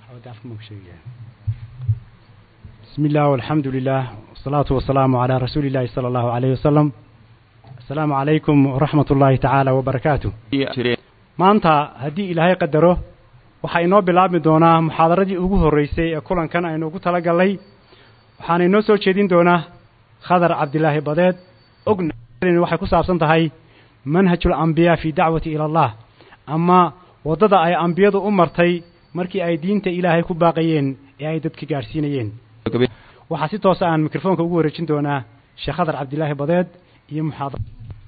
بسم الله والحمد لله والصلاة والسلام على رسول الله صلى الله عليه وسلم السلام عليكم ورحمة الله تعالى وبركاته maanta haddii ilaahay qadaro waxaa inoo bilaabmi doonaa muxaadaradii ugu horreysay ee kulankan aynu ugu talagalnay waxaana inoo soo jeedin doonaa khadar cabdilaahi badeed ogna waxay ku saabsan tahay manhajul ambiyaa fi dacwati ila allah ama waddada ay ambiyadu u martay markii ay diinta ilaahay ku baaqayeen ee ay dadka gaadhsiinayeen waxaa si toosa aan mikrofoonka ugu wareejin doonaa sheekh khadar cabdilaahi badeed iyo muxaadara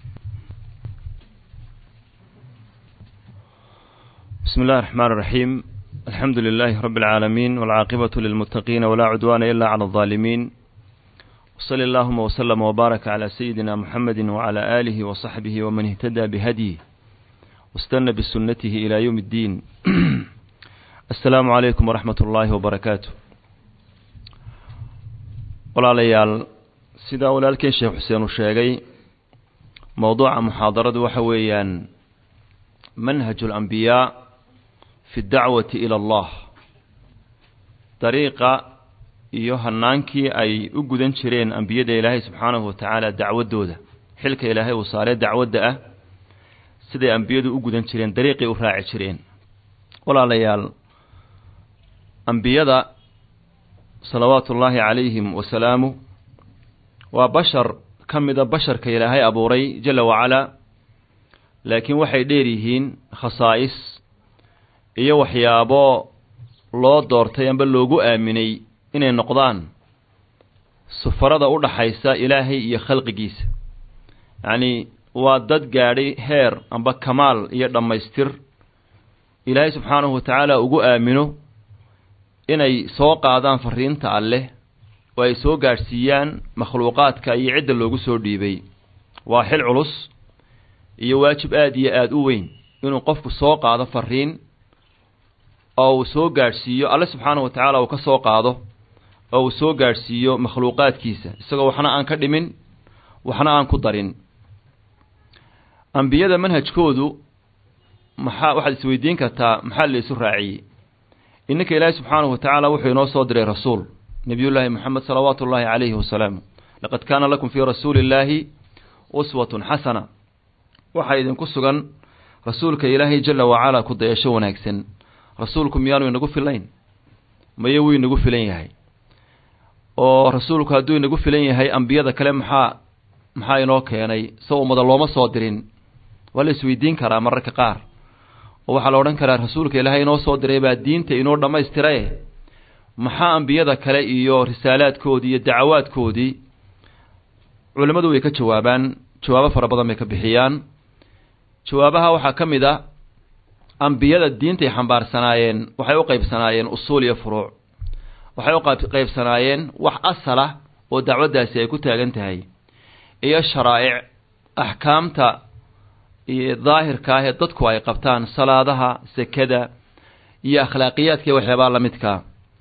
بسم الله الرحمن الرحيم الحمد لله رب العالمين والعاقبة للمتقين ولا عدوان إلا على الظالمين وصلى اللهم وسلم وبارك على سيدنا محمد وعلى آله وصحبه ومن اهتدى بهديه واستنى بسنته إلى يوم الدين السلام عليكم ورحمة الله وبركاته walaalayaal sidaa walaalkeen sheekh xuseen uu sheegay mowduuca muxaadaradu waxa weeyaan manhaj اlambiyaa fi اdacwati ilى allah dariiqa iyo hanaankii ay u gudan jireen ambiyada ilaahay subxaanahu watacaala dacwaddooda xilka ilaahay uu saaree dacwadda ah siday ambiyadu u gudan jireen dariiqay u raaci jireen walaalayaal ambiyada salawaatu ullaahi calayhim wasalaamu waa bashar ka mida basharka ilaahay abuuray jala wacalaa laakiin waxay dheer yihiin khasaa'is iyo waxyaabo loo doortay amba loogu aaminay inay noqdaan sufarada u dhaxaysa ilaahay iyo khalqigiisa yacnii waa dad gaadhay heer amba kamaal iyo dhammaystir ilaahay subxaanahu watacaala ugu aamino inay soo qaadaan fariinta alleh oo ay soo gaadhsiiyaan makhluuqaadka iyo cidda loogu soo dhiibay waa xil culus iyo waajib aada iyo aada u weyn inuu qofku soo qaado fariin oo uu soo gaadhsiiyo alle subxaanahu wa tacaala uu ka soo qaado oo uu soo gaadhsiiyo makhluuqaadkiisa isagoo waxna aan ka dhimin waxna aan ku darin ambiyada manhajkoodu maxaa waxaad isweydiin kartaa maxaa la isu raaciyey innanka ilaahi subxaanahu wa tacaala wuxuu inoo soo diray rasuul nebiyullaahi moxamed salawaatu ullaahi calayhi wasalaamu laqad kaana lakum fii rasuuli illaahi uswatun xasana waxaa idinku sugan rasuulka ilaahay jala wacalaa ku dayasho wanaagsan rasuulku miyaanu inagu filayn maye wuu inagu filan yahay oo rasuulku hadduu inagu filan yahay ambiyada kale maxaa maxaa inoo keenay so ummada looma soo dirin waa la isweydiin karaa mararka qaar oo waxaa la odhan karaa rasuulka ilaahay inoo soo diray baa diinta inoo dhammaystirae maxaa ambiyada kale iyo risaalaadkoodii iyo dacawaadkoodii culimmadu way ka jawaabaan jawaabo fara badan bay ka bixiyaan jawaabaha waxaa ka mid a ambiyada diintay xambaarsanaayeen waxay u qaybsanaayeen usuul iyo furuuc waxay u qaybsanaayeen wax asal ah oo dacwaddaasi ay ku taagan tahay iyo sharaa'ic axkaamta iyo daahirka ah ee dadku ay qabtaan salaadaha sekada iyo akhlaaqiyaadka iyo waxyaabaa la midkaa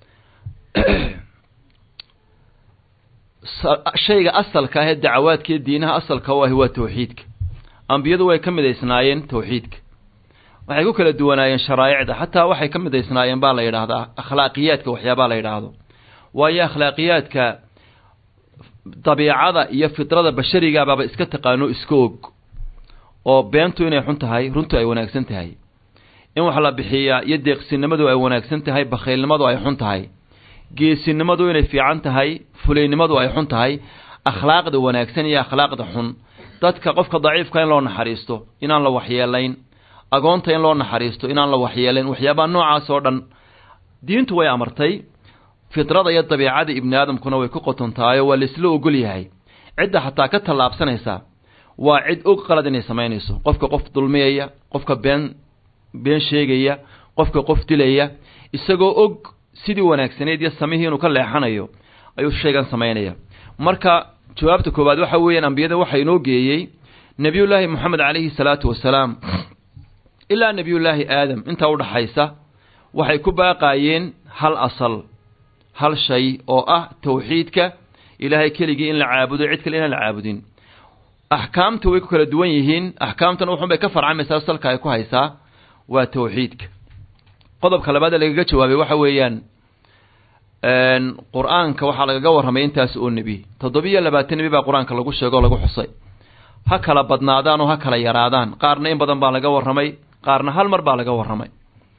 shayga asalka ah ee dacawaadka iyo diinaha asalka u ahi waa tawxiidka ambiyadu way ka midaysnaayeen tawxiidka waxay ku kala duwanaayeen sharaa'icda xataa waxay ka midaysnaayeen baa la yidhaahdaa akhlaaqiyaadka waxyaabaa la yidhaahdo waayo akhlaaqiyaadka dabiicada iyo fidrada basharigabaaba iska taqaano iska og oo beentu inay xun tahay runtu ay wanaagsan tahay in wax la bixiyaa iyo deeqsinimadu ay wanaagsan tahay bakhaylnimadu ay xun tahay geesinimadu inay fiican tahay fulaynimadu ay xun tahay akhlaaqda wanaagsan iyo akhlaaqda xun dadka qofka daciifka in loo naxariisto inaan la waxyeelayn agoonta in loo naxariisto inaan la waxyeelayn waxyaabaha noocaas oo dhan diintu way amartay fidrada iyo dabiicada ibni aadamkuna way ku qotontaayo waa laisla ogol yahay cidda xataa ka tallaabsanaysa waa cid og qalad inay samaynayso qofka qof dulmiyaya qofka been been sheegaya qofka qof dilaya isagoo og sidii wanaagsaneyd iyo samihii inuu ka leexanayo ayuu shaygan samaynaya marka jawaabta koowaad waxa weeyaan ambiyada waxaa inoo geeyey nebiyullaahi moxamed calayhi salaatu wasalaam ilaa nebiyullaahi aadam intaa udhaxaysa waxay ku baaqaayeen hal asal hal shay oo ah tawxiidka ilaahay keligii in la caabudo cid kale inaan la caabudin axkaamta way ku kala duwan yihiin axkaamtana wuxun bay ka farcamaysaa salka ay ku haysaa waa tawxiidka qodobka labaadee lagaga jawaabay waxa weeyaan qur-aanka waxaa lagaga warramay intaas oo nebi toddobiyo labaatan nebi baa qur-aanka lagu sheego o lagu xusay ha kala badnaadaan oo ha kala yaraadaan qaarna in badan baa laga warramay qaarna hal mar baa laga warramay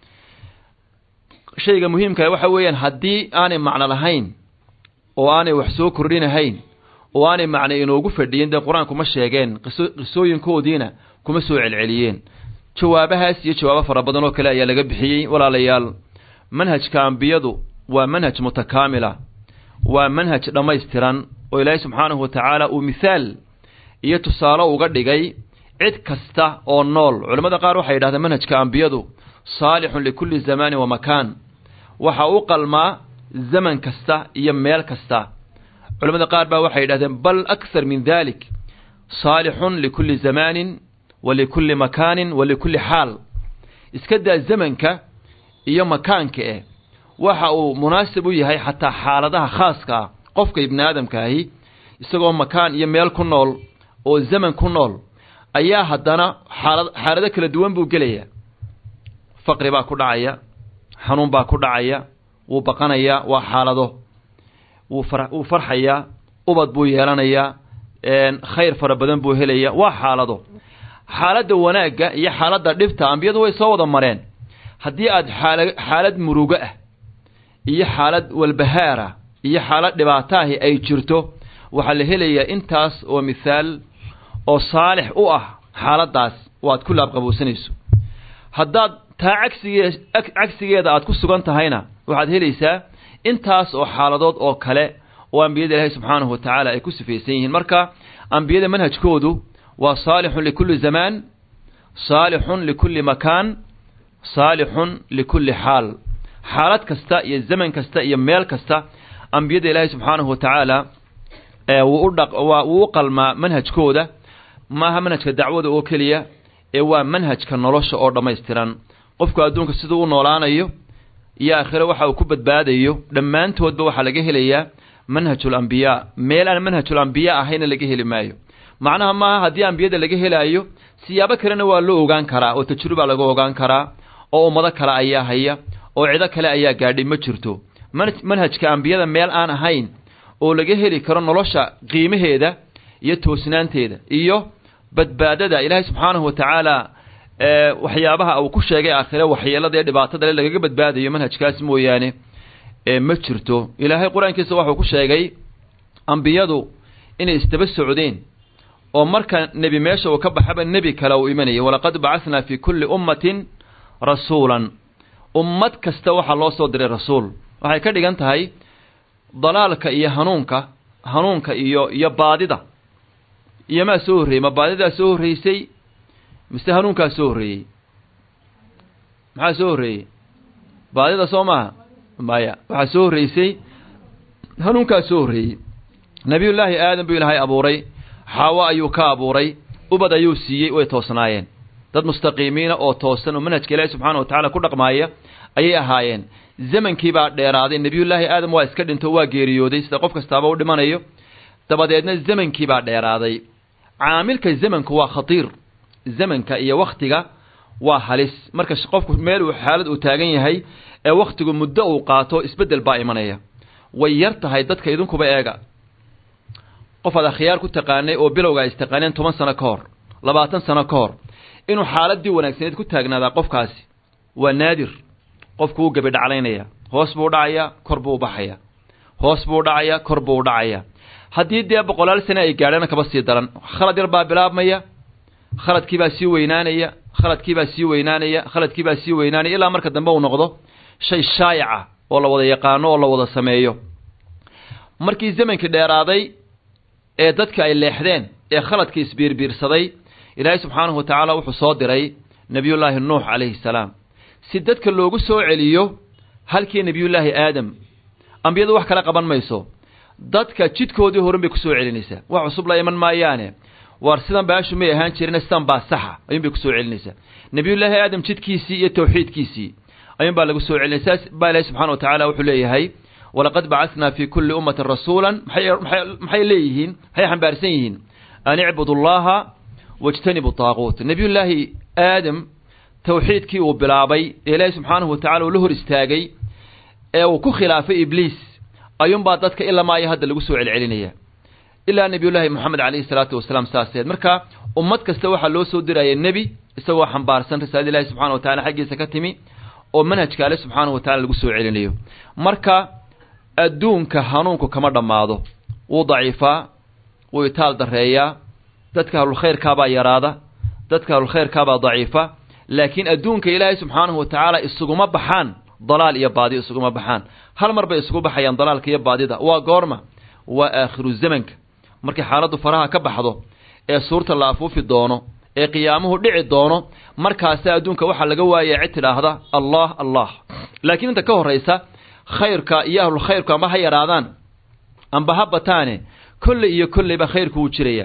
shayga muhiimkaa waxa weeyaan haddii aanay macno lahayn oo aanay wax soo kordhinahayn oo aanay macno inoogu fadhiyin dee qur-aanku ma sheegeen qiso qisooyinkoodiina kuma soo celceliyeen jawaabahaas iyo jawaabo fara badan oo kale ayaa laga bixiyey walaalayaal manhajka ambiyadu waa manhaj mutakaamila waa manhaj dhammaystiran oo ilaahay subxaanahu wa tacaala uu mithaal iyo tusaale uga dhigay cid kasta oo nool culimmada qaar waxay yidhahdeen manhajka ambiyadu saalixun likulli zamaanin wa makaan waxa u qalmaa zaman kasta iyo meel kasta culimmada qaar baa waxay yidhahdeen bal akhar min dalik saalixun likulli zamaanin wa likulli makaanin wa likulli xaal iska daa zamanka iyo makaanka eh waxa uu munaasib u yahay xataa xaaladaha khaaska ah qofka ibni aadamka ahi isagoo makaan iyo meel ku nool oo zaman ku nool ayaa haddana xaalad xaalado kala duwan buu gelayaa faqri baa ku dhacaya xanuun baa ku dhacaya wuu baqanayaa waa xaalado wuu far wuu farxayaa ubad buu yeelanayaa khayr fara badan buu helaya waa xaalado xaaladda wanaagga iyo xaaladda dhibta ambiyadu way soo wada mareen haddii aad xaala xaalad murugo ah iyo xaalad walbahaara iyo xaalad dhibaataahi ay jirto waxaa la helayaa intaas oo mithaal oo saalix u ah xaaladdaas oo aad ku laabqabowsanayso haddaad taa cagsigee cagsigeeda aad ku sugan tahayna waxaad helaysaa intaas oo xaaladood oo kale oo ambiyada ilaahay subxaanahu wa tacaala ay ku sifaysan yihiin marka ambiyada manhajkoodu waa saalixun likulli zamaan saalixun likulli makaan saalixun likulli xaal xaalad kasta iyo zaman kasta iyo meel kasta ambiyada ilaahay subxaanahu wa tacaala wuu u dhaq waa wuu u qalmaa manhajkooda maaha manhajka dacwada oo keliya ee waa manhajka nolosha oo dhammaystiran qofku adduunka siduu u noolaanayo iyo aakhire waxa uu ku badbaadayo dhammaantoodba waxaa laga helayaa manhajul ambiyaa meel aan manhajul ambiyaa ahayna laga heli maayo macnaha maaha haddii ambiyada laga helaayo siyaabo kalena waa loo ogaan karaa oo tajruba laga ogaan karaa oo ummado kale ayaa haya oo cido kale ayaa gaadhay ma jirto manhajka ambiyada meel aan ahayn oo laga heli karo nolosha qiimaheeda iyo toosnaanteeda iyo badbaadada ilaahay subxaanahu wa tacaala waxyaabaha uu ku sheegay aakhire waxyeelada ee dhibaatada le lagaga badbaadayo manhajkaas mooyaane ma jirto ilaahay qur-aankiisa waxuu ku sheegay ambiyadu inay isdaba socdeen oo marka nebi meesha uu ka baxaba nebi kale uu imanayay walaqad bacathnaa fi kulli ummatin rasuulan ummad kasta waxaa loo soo diray rasuul waxay ka dhigan tahay dalaalka iyo hanuunka hanuunka iyo iyo baadida iyo maa soo horreeyey ma baadidaa soo horreysay mise hanuunkaa soo horreeyey maxaa soo horreeyey baadida soo maaha maya waxaa soo horreysay hanuunkaa soo horreeyey nabiyullaahi aadam buu ilaahay abuuray xaawo ayuu ka abuuray ubad ayuu siiyey way toosnaayeen dad mustaqiimiina oo toosan oo manhajka ilaahi subxaana wa tacala ku dhaqmaaya ayay ahaayeen zamankii baa dheeraaday nebiyullaahi aadam waa iska dhinto waa geeriyooday sida qof kastaaba u dhimanayo dabadeedna zamankii baa dheeraaday caamilka zamanku waa khatiir zamanka iyo wakhtiga waa halis marka qofku meel uu xaalad uu taagan yahay ee wakhtigu muddo uu qaato isbeddel baa imanaya way yar tahay dadka idinkuba eega qof aad akhyaar ku taqaanay oo bilowga ay istaqaaneen toban sano ka hor labaatan sano ka hor inuu xaaladii wanaagsaneed ku taagnaadaa qofkaasi waa naadir qofku wuu gebi dhaclaynaya hoos buu dhacayaa kor buu baxaya hoos buu dhacayaa kor buu dhacaya haddii dee boqolaal sane ay gaadheena kaba sii daran khalad yar baa bilaabmaya khaladkiibaa sii weynaanaya khaladkiibaa sii weynaanaya khaladkiibaa sii weynaanaya ilaa marka dambe uu noqdo shay shaayaca oo la wada yaqaano oo la wada sameeyo markii zamankii dheeraaday ee dadka ay leexdeen ee khaladkii isbiirbiirsaday ilaahay subxaanahu wa tacaala wuxuu soo diray nebiyullaahi nuux calayhi salaam si dadka loogu soo celiyo halkii nebiyullaahi aadam ambiyadu wax kala qaban mayso dadka jidkoodii horun bay kusoo celinaysaa wax cusub la iman maayaane waar sidan baashu may ahaan jirina sidan baa saxa ayuun bay kusoo celinaysaa nebiyullaahi aadam jidkiisii iyo tawxiidkiisii ayuun baa lagu soo celinaya saas baa ilaahi subxana wa tacala wuxuu leeyahay walaqad bacathnaa fi kulli ummatin rasuulan maxay maxay leeyihiin maxay xambaarsan yihiin an icbudu llaha wajtanibu taaquut nebiyullaahi aadam tawxiidkii uu bilaabay ee ilaahay subxaanahu watacala uu la hor istaagay ee uu ku khilaafay ibliis ayuunbaa dadka ilamaayo hadda lagu soo celcelinaya ilaa nebiyullaahi moxamed calayhi salaatu wasalaam saaseed marka ummad kasta waxaa loo soo diraya nebi isagoo xambaarsan risaalada ilahi subxana wa tacala xaggiisa ka timi oo manhajka ale subxaanahu wa tacala lagu soo celinayo marka adduunka hanuunku kama dhammaado wuu daciifaa wuu itaal dareeyaa dadka ahlulkhayrkaabaa yaraada dadka ahlulkhayrkaabaa daciifa laakiin adduunka ilaahay subxaanahu wa tacaala isuguma baxaan dalaal iyo baadi isuguma baxaan hal mar bay isugu baxayaan dalaalka iyo baadida waa goorma waa aakhiru zamanka markay xaaladdu faraha ka baxdo ee suurta la afuufi doono ee qiyaamuhu dhici doono markaasa adduunka waxaa laga waaya cid tidhaahda allah allah laakiin inta ka horraysa khayrka iyo ahlulkhayrku amba ha yaraadaan amba ha bataane kolley iyo kolleyba khayrku wuu jiraya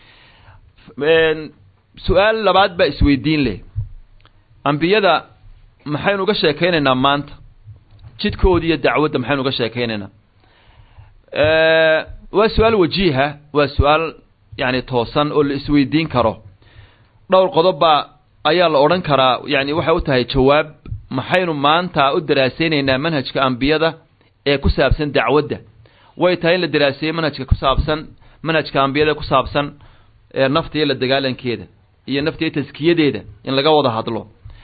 su-aal labaad baa isweydiin leh ambiyada maxaynu uga sheekaynaynaa maanta jidkoodi iyo dacwadda maxaynu uga sheekaynaynaa waa su-aal wajiiha waa su-aal yani toosan oo la isweydiin karo dhowr qodobbaa ayaa la odhan karaa yani waxay u tahay jawaab maxaynu maanta u daraaseynaynaa manhajka ambiyada ee ku saabsan dacwadda way tahay in la daraaseeyo manhajka ku saabsan manhajka ambiyada ku saabsan nafta iyo la dagaalankeeda iyo nafta iyo taskiyadeeda in laga wada hadlo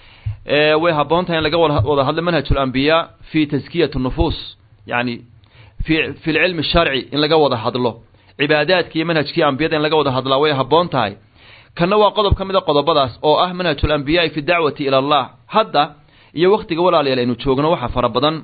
way habboon tahay in laga wada hadlo manhaj alambiyaa fi taskiyat nufuus yani fi fi lcilmi sharci in laga wada hadlo cibaadaadki iyo manhajkii ambiyada in laga wada hadlaa way habboon tahay kanna waa qodob ka mid a qodobadaas oo ah manhaj alambiyaai fi dacwati ila allah hadda iyo waktiga walaalayaal aynu joogno waxa fara badan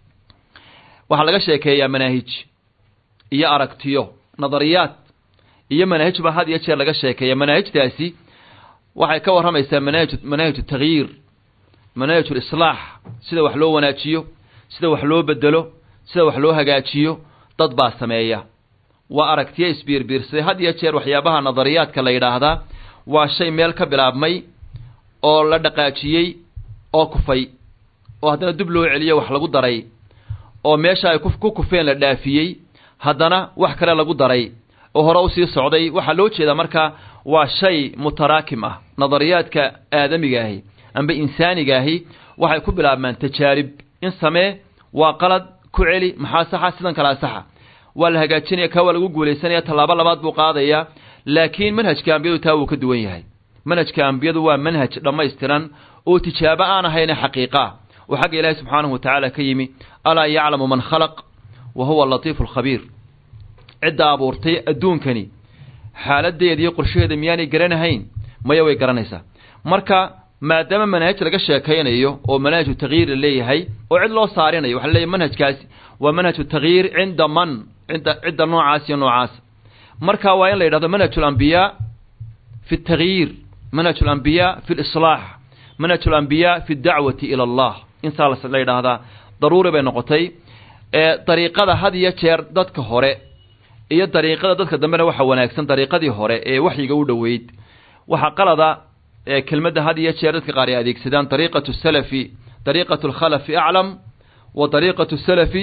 waxaa laga sheekeeyaa manaahij iyo aragtiyo nadariyaad iyo manaahij baa had iyo jeer laga sheekeeya manaahijtaasi waxay ka warramaysaa manahij manaahij takhyiir manaahij lislaax sida wax loo wanaajiyo sida wax loo bedelo sida wax loo hagaajiyo dad baa sameeya waa aragtiyo isbiirbiirsaday had iyo jeer waxyaabaha nadariyaadka la yidhaahdaa waa shay meel ka bilaabmay oo la dhaqaajiyey oo kufay oo haddana dib loo celiyo wax lagu daray oo meesha ay ku kufeen la dhaafiyey haddana wax kale lagu daray oo hore usii socday waxaa loo jeedaa marka waa shay mutaraakim ah nadariyaadka aadamigaahi amba insaanigaahi waxay ku bilaabmaan tajaarib in samee waa qalad ku celi maxaa saxa sidan kalaa saxa waa la hagaajinaya kaa waa lagu guulaysanaya tallaabo labaad buu qaadayaa laakiin manhajka ambiyadu taa wuu ka duwan yahay manhajka ambiyadu waa manhaj dhammaystiran oo tijaabo aan ahayne xaqiiqaa oo xagga ilaahi subxaanahu wa tacaala ka yimi alaa yaclamu man khalaq wa huwa alatiifu alkhabiir cidda abuurtay adduunkani xaaladeeda iyo qorshaheeda miyaanay garanahayn maya way garanaysaa marka maadaama manaahij laga sheekaynayo oo manhaju takyiir la leeyahay oo cid loo saarinayo waxa laleeyahy manhajkaasi waa manhaju takyiir cinda man cinda cidda noocaas iyo noocaas marka waa in la yidhahdo manhaj alambiyaa fi takyiir manhaj alambiyaa fi lislaax manhaj alambiyaa fi dacwati ila allah insaa la yidhaahdaa daruuri bay noqotay dariiqada had iyo jeer dadka hore iyo dariiqada dadka dambena waxa wanaagsan dariiqadii hore ee waxyiga u dhoweyd waxaa qalada kelmadda had iyo jeer dadka qaar ay adeegsadaan dariiqatu salafi dariiqatu alkhalafi aclam wa dariiqatu salafi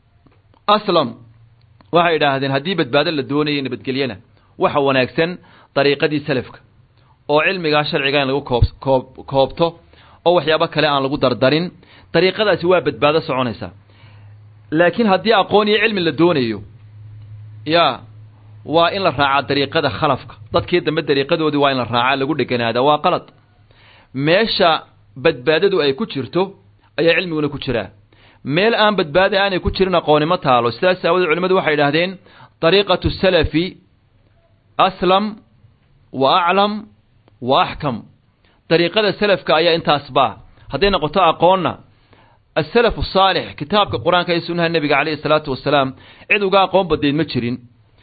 aslam waxay idhaahdeen haddii badbaado la doonayo nabadgelyana waxa wanaagsan dariiqadii salafka oo cilmigaa sharciga in lagu koob koob koobto oo waxyaabo kale aan lagu dardarin dariiqadaasi waa badbaado soconaysa laakiin haddii aqoon iyo cilmi la doonayo ya waa in la raacaa dariiqada khalafka dadkii dambe dariiqadoodii waa in la raacaa lagu dheganaada waa qalad meesha badbaadadu ay ku jirto ayaa cilmiguna ku jiraa meel aan badbaada aanay ku jirin aqoonimo taalo sidaas aawadeed culimadu waxay idhaahdeen dariiqatu salafi aslam wa aclam wa axkam dariiqada salafka ayaa intaasbaa hadday noqoto aqoonna asalafu saalix kitaabka qur-aanka iyo sunnaha nebiga calayhi salaatu wasalaam cid uga aqoon badeed ma jirin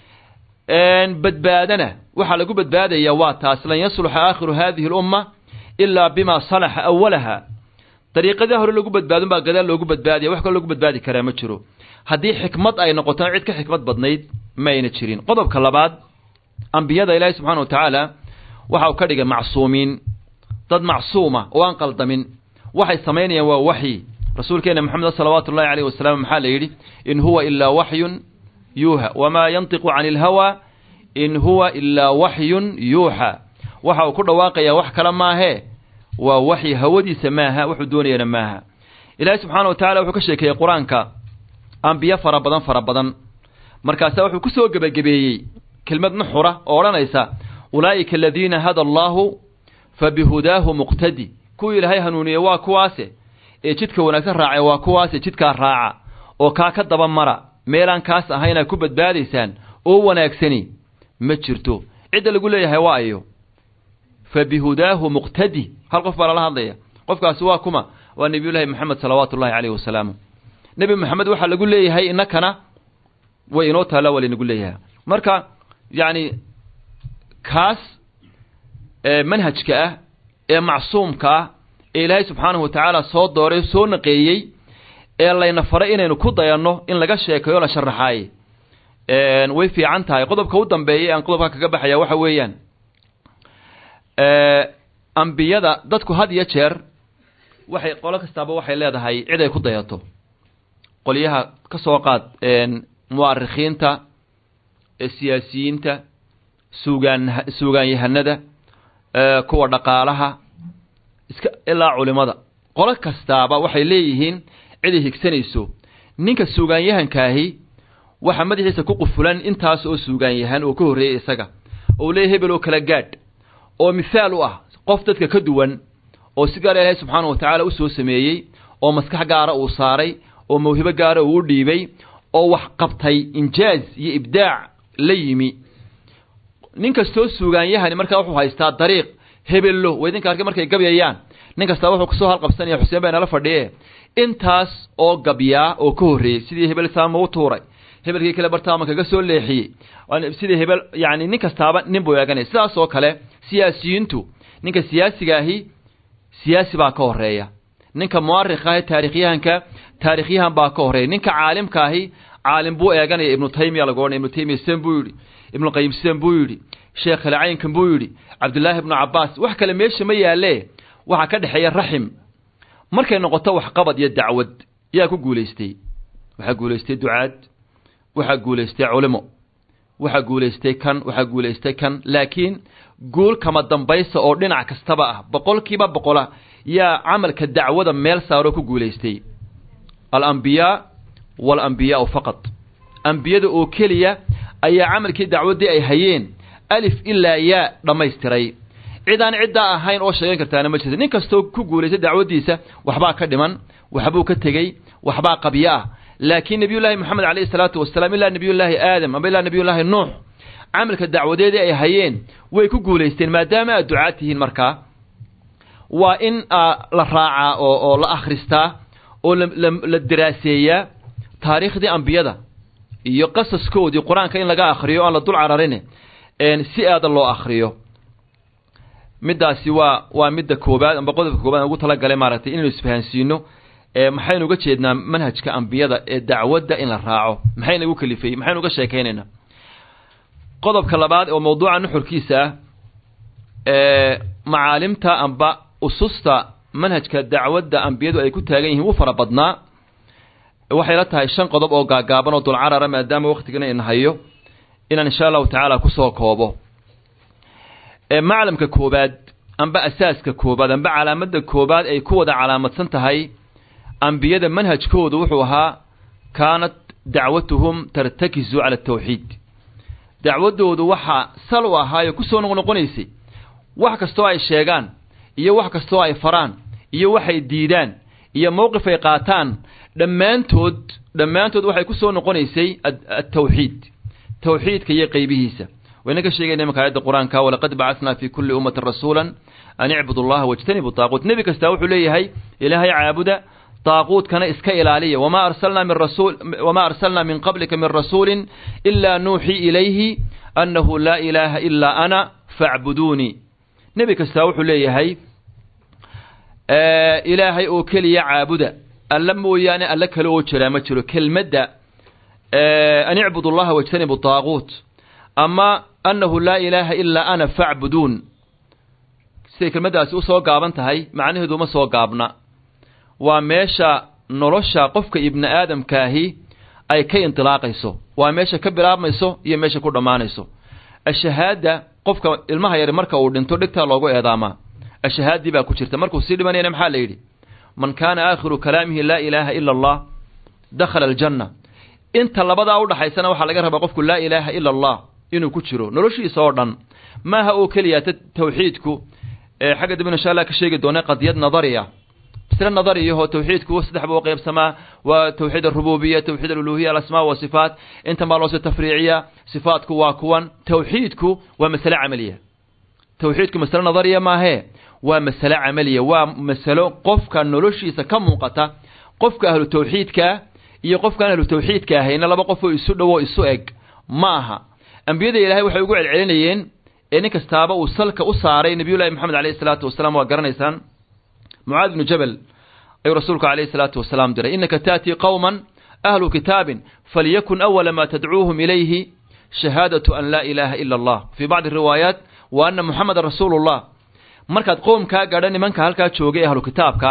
badbaadana waxaa lagu badbaadaya waa taas lan yasluxa aakhiru hadihi اlumma ilaa bima salaxa awalaha dariiqadii hore lagu badbaadin baa gadaal loogu badbaadaya wax kaloo lagu badbaadi karaa ma jiro haddii xikmad ay noqoto cid ka xikmad badnayd ma ayna jirin qodobka labaad ambiyada ilaahi subxana wa tacaala waxa uu ka dhigay macsuumiin dad macsuuma oo aan qaldamin waxay samaynayaan waa waxyi rasuulkeena maxamed salawaatu ullahi alayh wasalam maxaa la yidhi in huwa ilaa waxyun yuuha wamaa yantiqu cani ilhawa in huwa ilaa waxyun yuuxa waxa uu ku dhawaaqayaa wax kale maahee waa waxyi hawadiisa maaha wuxuu doonayana maaha ilaahay subxaana wa tacala wuxuu ka sheekeeyey qur-aanka ambiyo fara badan fara badan markaasaa wuxuu ku soo gebagabeeyey kelmad nuxura oo odhanaysa ulaa'ika aladiina hada allaahu fa bihudaahu muqtadi kuwii ilaahay hanuuniye waa kuwaase ee jidka wanaagsan raacay waa kuwaase jidkaa raaca oo kaa ka daba mara meelaan kaas ahayna ku badbaadaysaan oo wanaagsani ma jirto cidda lagu leeyahay waa ayo fa bihudaahu muqtadi hal qof baa lala hadlaya qofkaasi waa kuma waa nebiyullaahi moxamed salawaatu ullahi caleyhi wasalaamu nebi moxamed waxaa lagu leeyahay innakana way inoo taalla waa laynagu leeyahay marka yacni kaas manhajka ah ee macsuumka ah ee ilaahay subxaanahu wa tacaala soo dooray soo naqeeyey ee layna faray inaynu ku dayanno in laga sheekayo la sharaxaaye way fiican tahay qodobka u dambeeya aan qodobka kaga baxaya waxa weeyaan ambiyada dadku had iyo jeer waxay qolo kastaaba waxay leedahay cid ay ku dayato qolyaha ka soo qaad mu'arikhiinta siyaasiyiinta suugaan suugaanyahanada kuwa dhaqaalaha iska ilaa culimada qolo kastaaba waxay leeyihiin ciday higsanayso ninka suugaanyahankaahi waxa madaxiisa ku qufulan intaas oo suugaanyahan oo ka horreeyay isaga oo leeyahy hebel oo kala gaadh oo mithaal u ah qof dadka ka duwan oo si gaara ilaahay subxaana wa tacaala usoo sameeyey oo maskax gaara uu saaray oo mawhibo gaara uu u dhiibay oo wax qabtay injaaz iyo ibdaac la yimi nin kastoo suugaanyahani markaa wuxuu haystaa dariiq hebello waa idinka arkay markay gabyayaan nin kastaa wuxuu kusoo halqabsanaya xuseen baa nala fadhiye intaas oo gabyaa oo ka horreeyey sidii hebel saama u tuuray hebelkii kale bartaama kaga soo leexiyey sidii hebel yani nin kastaaba nin buu eeganaya sidaas oo kale siyaasiyiintu ninka siyaasigaahi siyaasi baa ka horeeya ninka mu'arikaahi taarikhyahanka taarikhyahan baa ka horeeya ninka caalimkaahi caalim buu eeganaya ibnu taymiya lagu odhanaya ibnu taymiya sen buu yidhi ibnuqayim sen buu yidhi sheekh khalicaynkan buu yidhi cabdullaahi ibnu cabbaas wax kale meesha ma yaalle waxaa ka dhexeeya raxim markay noqoto waxqabad iyo dacwad yaa ku guulaystay waxaa guulaystay ducaad waxaa guulaystay culimo waxaa guulaystay kan waxaa guulaystay kan laakiin guul kama dambaysa oo dhinac kastaba ah boqolkiiba boqola yaa camalka dacwada meel saaroo ku guulaystay alambiyaa waalambiyaau faqad ambiyada oo keliya ayaa camalkii dacwaddii ay hayeen alif ilaa yaa dhammaystiray cidaan ciddaa ahayn oo sheegan kartaana ma jirta nin kastoo ku guulaystay dacwaddiisa waxbaa ka dhiman waxbuu ka tegey waxbaa qabyo ah laakiin nebiyullaahi moxamed calayhi salaatu wasalaam ilaa nebiyullaahi aadam ama ilaa nebiyullaahi nuux camalka dacwadeedii ay hayeen way ku guulaysteen maadaama aad ducaad tihiin markaa waa in la raacaa oo oo la akhristaa oo la daraaseeyaa taariikhdii ambiyada iyo qasaskoodii qur-aanka in laga akhriyo aan la dul cararine si aada loo akhriyo middaasi waa waa midda koobaad amba qodobka koobaad ugu talagalay maaragtay inaynu isfahansiino maxaynu uga jeednaa manhajka ambiyada ee dacwadda in la raaco maxayna igu kalifayey maxaynu uga sheekaynaynaa qodobka labaad oo mawduuca nuxurkiisa ah ee macaalimta amba ususta manhajka dacwadda ambiyadu ay ku taagan yihiin u fara badnaa waxay la tahay shan qodob oo gaagaaban oo dulcarara maadaama waktigana ina hayo inaan insha allahu tacaala kusoo koobo maclamka koobaad amba asaaska koobaad amba calaamadda koobaad ay ku wada calaamadsan tahay ambiyada manhajkoodu wuxuu ahaa kaanat dacwatuhum tartakizu cala atawxiid dacwaddoodu waxaa sal u ahaayo kusoo noqnoqonaysay wax kastoo ay sheegaan iyo wax kastoo ay faraan iyo waxay diidaan iyo mowqif ay qaataan dhammaantood dhammaantood waxay ku soo noqonaysay atawxiid tawxiidka iyo qeybihiisa wayna ka sheegayna imanka aayadda qur-aanka walaqad bacasnaa fi kulli ummatin rasuula an icbudu allaha wajtanibu taaquut nebi kastaa wuxuu leeyahay ilaahay caabuda taaquutkana iska ilaaliya wamaa arsalnaa min rasuul wamaa arsalnaa min qablika min rasuulin ilaa nuuxii ilayhi annahu laa ilaaha ilaa ana facbuduunii nebi kastaa wuxuu leeyahay ilaahay oo keliya caabuda alla mooyaane alla kale oo jiraa ma jiro kelmadda an icbudu allaha wajtanibu taaquut ama annahu laa ilaaha ilaa ana facbuduun siday kelmaddaasi usoo gaaban tahay macnaheedu uma soo gaabna waa meesha nolosha qofka ibni aadamkaahi ay ka indilaaqayso waa meesha ka bilaabmayso iyo meesha ku dhammaanayso ashahaada qofka ilmaha yar marka uu dhinto dhegtaa loogu eedaamaa ashahaadii baa ku jirta markuu sii dhimanayna maxaa la yidhi man kaana aakhiru kalaamihi laa ilaaha ila allah dakhala aljanna inta labadaa udhaxaysana waxaa laga rabaa qofku laa ilaaha ila allah inuu ku jiro noloshiisa oo dhan maaha oo keliya tawxiidku xagga dambe insha allah ka sheegi doona qadiyad nadariya masle nadariyahoo tawxiidku saddex buu qaybsamaa waa tawxiid arububiya tawxiid aluluhiya alasmaa wasifaat intan baa loosii tafriiciya sifaatku waa kuwan tawxiidku waa masale camaliya tawxiidku masale nadariya maahee waa masale camaliya waa masalo qofka noloshiisa ka muuqata qofka ahlu tawxiidka iyo qofkaan ahlu tawxiidka ahayna laba qof oo isu dhowo isu eg ma aha ambiyada ilaahay waxay ugu celcelinayeen ee nin kastaaba uu salka u saaray nabiyullahi moxamed alayhi salaatu wasalaam waa garanaysaan mucaad bnu jabal ayuu rasuulku alayhi salaatu wasalaam diray innaka taatii qowman ahlu kitaabin falyakun awala ma tadcuuhum ilayhi shahaadatu an laa ilaaha ila allah fii bacdi riwaayaat wa anna muxamedan rasuulu llah markaad qoomkaa gadha nimanka halkaa joogay ahlu kitaabka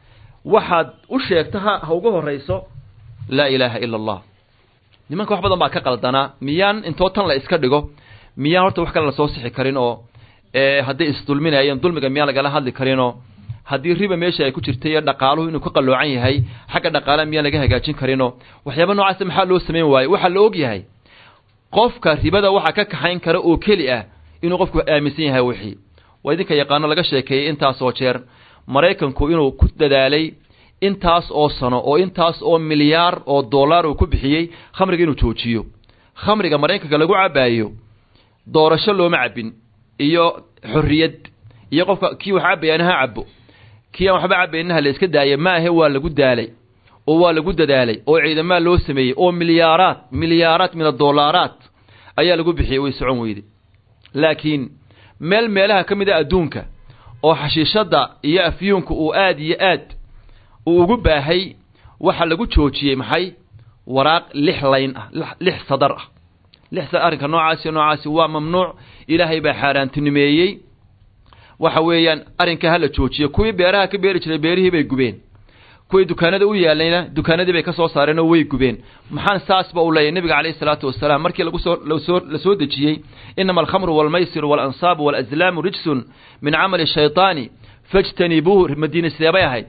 waxaad u sheegta ha ha ugu horayso laa ilaaha ila allah nimanka wax badan baa ka qaldanaa miyaan intoo tan la iska dhigo miyaan horta wax kale lasoo sixi karin oo hadday isdulminayeen dulmiga miyaan lagala hadli karinoo haddii riba meesha ay ku jirtay iyo dhaqaaluhu inuu ka qalloocan yahay xagga dhaqaalaha miyaan laga hagaajin karinoo waxyaaba noocaasa maxaa loo samayn waaye waxaa la og yahay qofka ribada waxaa ka kaxayn kara oo keli ah inuu qofku aaminsan yahay wixii waa idinka yaqaano laga sheekeeyey intaasoo jeer maraykanku inuu ku dadaalay intaas oo sano oo intaas oo milyaar oo dollar uu ku bixiyey khamriga inuu joojiyo khamriga maraykanka lagu cabaayo doorasho looma cabin iyo xorriyad iyo qofka kii wax cabayana ha cabo kii aan waxba cabaynaha la iska daaya maahe waa lagu daalay oo waa lagu dadaalay oo ciidamaa loo sameeyey oo milyaaraad milyaaraad min adollaaraat ayaa lagu bixiyey way socon weyday laakiin meel meelaha ka mid a adduunka oo xashiishadda iyo afyuunka uu aad iyo aad uu ugu baahay waxa lagu joojiyey maxay waraaq lix layn ah lix sadar ah lix arrinka noocaasi noocaasi waa mamnuuc ilaahay baa xaaraantinimeeyey waxa weeyaan arrinka hala joojiyo kuwii beeraha ka beeri jiray beerihii bay gubeen kuwii dukaanada u yaalayna dukaanadii bay ka soo saareen oo way gubeen maxaan saasba u leeyahy nebiga calayhi salaatu wasalaam markii lagu soo lasoo la soo dejiyey inama alkhamru walmaysiru waalansaabu walazlaamu rijsun min camali shayطaani fajtanibuuhu madiine sideebay ahayd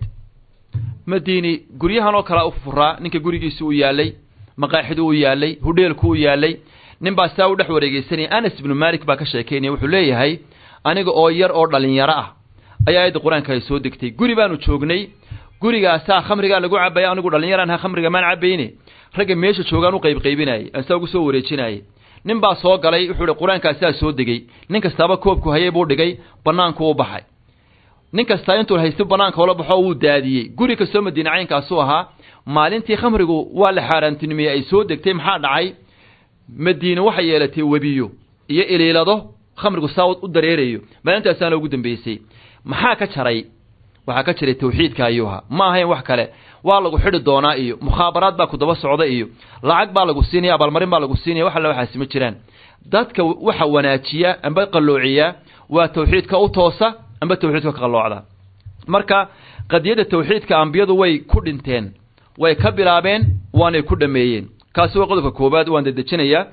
madiini guryahan oo kalea u furaa ninka gurigiisi u yaalay maqaaxidu u yaalay hudheelku u yaalay nin baa saa u dhex wareegeysanaya anas ibnu malik baa ka sheekeynaya wuxuu leeyahay aniga oo yar oo dhalinyaro ah ayaa aayadda qur-aanka ay soo degtay guri baanu joognay gurigaasaa khamrigaa lagu cabaya anigu dhallinyaraan ha khamriga maan cabayne ragga meesha joogaan u qaybqaybinayay aan saa ugu soo wareejinayay nin baa soo galay wuxuu ihi qur-aankaasaa soo degey nin kastaaba koobku hayay buu dhigay banaanku u baxay nin kastaa intuu haysto banaanka ula baxo wuu daadiyey guri kastoo madiine caynkaasuu ahaa maalintii khamrigu waa la xaaraantinimiyey ay soo degtay maxaa dhacay madiine waxay yeelatay webiyo iyo iliilado khamrigu saa u dareerayo maalintaasaana ugu dambeysay maxaa ka jaray waxaa ka jiray tawxiidka ayuu ahaa ma ahayn wax kale waa lagu xidhi doonaa iyo mukhaabaraad baa ku daba socda iyo lacag baa lagu siinaya abaalmarin baa lagu siinaya wax alle waxaasi ma jiraan dadka waxa wanaajiya amba qalloociya waa tawxiidka u toosa amba tawxiidka ka qalloocda marka qadiyadda tawxiidka ambiyadu way ku dhinteen way ka bilaabeen waanay ku dhameeyeen kaasi waa qodobka koobaad waan dedejinayaa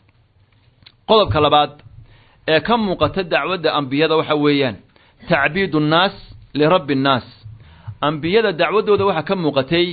qodobka labaad ee ka muuqata dacwadda ambiyada waxa weeyaan tacbiidu nnaas lirabbi nnaas ambiyada dacwaddooda waxaa ka muuqatay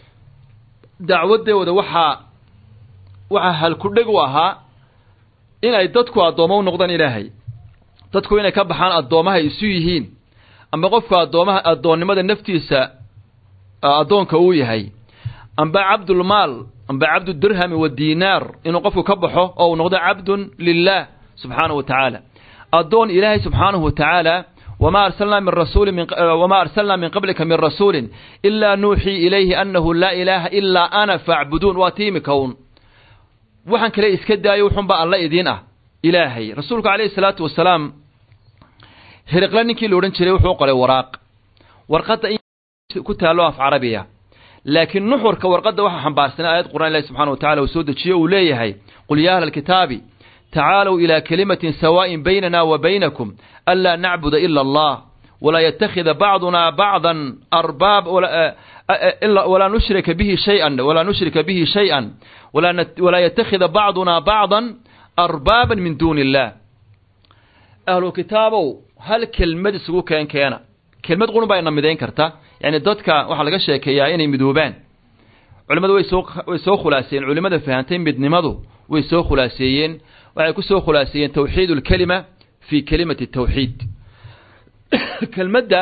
dacwaddooda waxaa waxaa halkudheg u ahaa inay dadku addoommo u noqdaan ilaahay dadku inay ka baxaan addoomaha isu yihiin amba qofku addoomaha addoonnimada naftiisa addoonka uu yahay amba cabdulmaal amba cabdudirhami wadiinaar inuu qofku ka baxo oo uu noqdo cabdun lilah subxaanahu wa tacaala addoon ilaahay subxaanahu wa tacaala wma arsalnaa min rasuuli wma arsalnaa min qablika min rasuulin ilaa nuuxii ilayhi annahu laa ilaaha ilaa ana faacbuduun waa tiimika un waxaan kale iska daayo wuxunba alla idiin ah ilaahay rasuulku calayhi salaatu wasalaam hiriqle ninkii la odhan jiray wuxuu qoray waraaq warqadda in ku taallo af carabiya laakiin nuxurka warqadda waxaa xambaarsanay aayad qur'an ilahi subxana wa tacala uu soo dejiyo uu leeyahay qul ya ahla alkitaabi تعالوا إلى كلمة سواء بيننا وبينكم ألا نعبد إلا الله ولا يتخذ بعضنا بعضا أرباب ولا, إلا ولا نشرك به شيئا ولا نشرك به شيئا ولا, ولا يتخذ بعضنا بعضا أربابا من دون الله أهل كتابه hal kelmad isugu keen keena kelmad qurun baa ina midayn karta yani dadka waxaa laga sheekeeyaa inay midoobaan culimmadu way soo way soo khulaaseeyeen culimmada fahantay midnimadu way soo khulaaseeyeen waxay ku soo khulaaseeyeen tawxiid اlkelima fi kelimati tawxiid kelmadda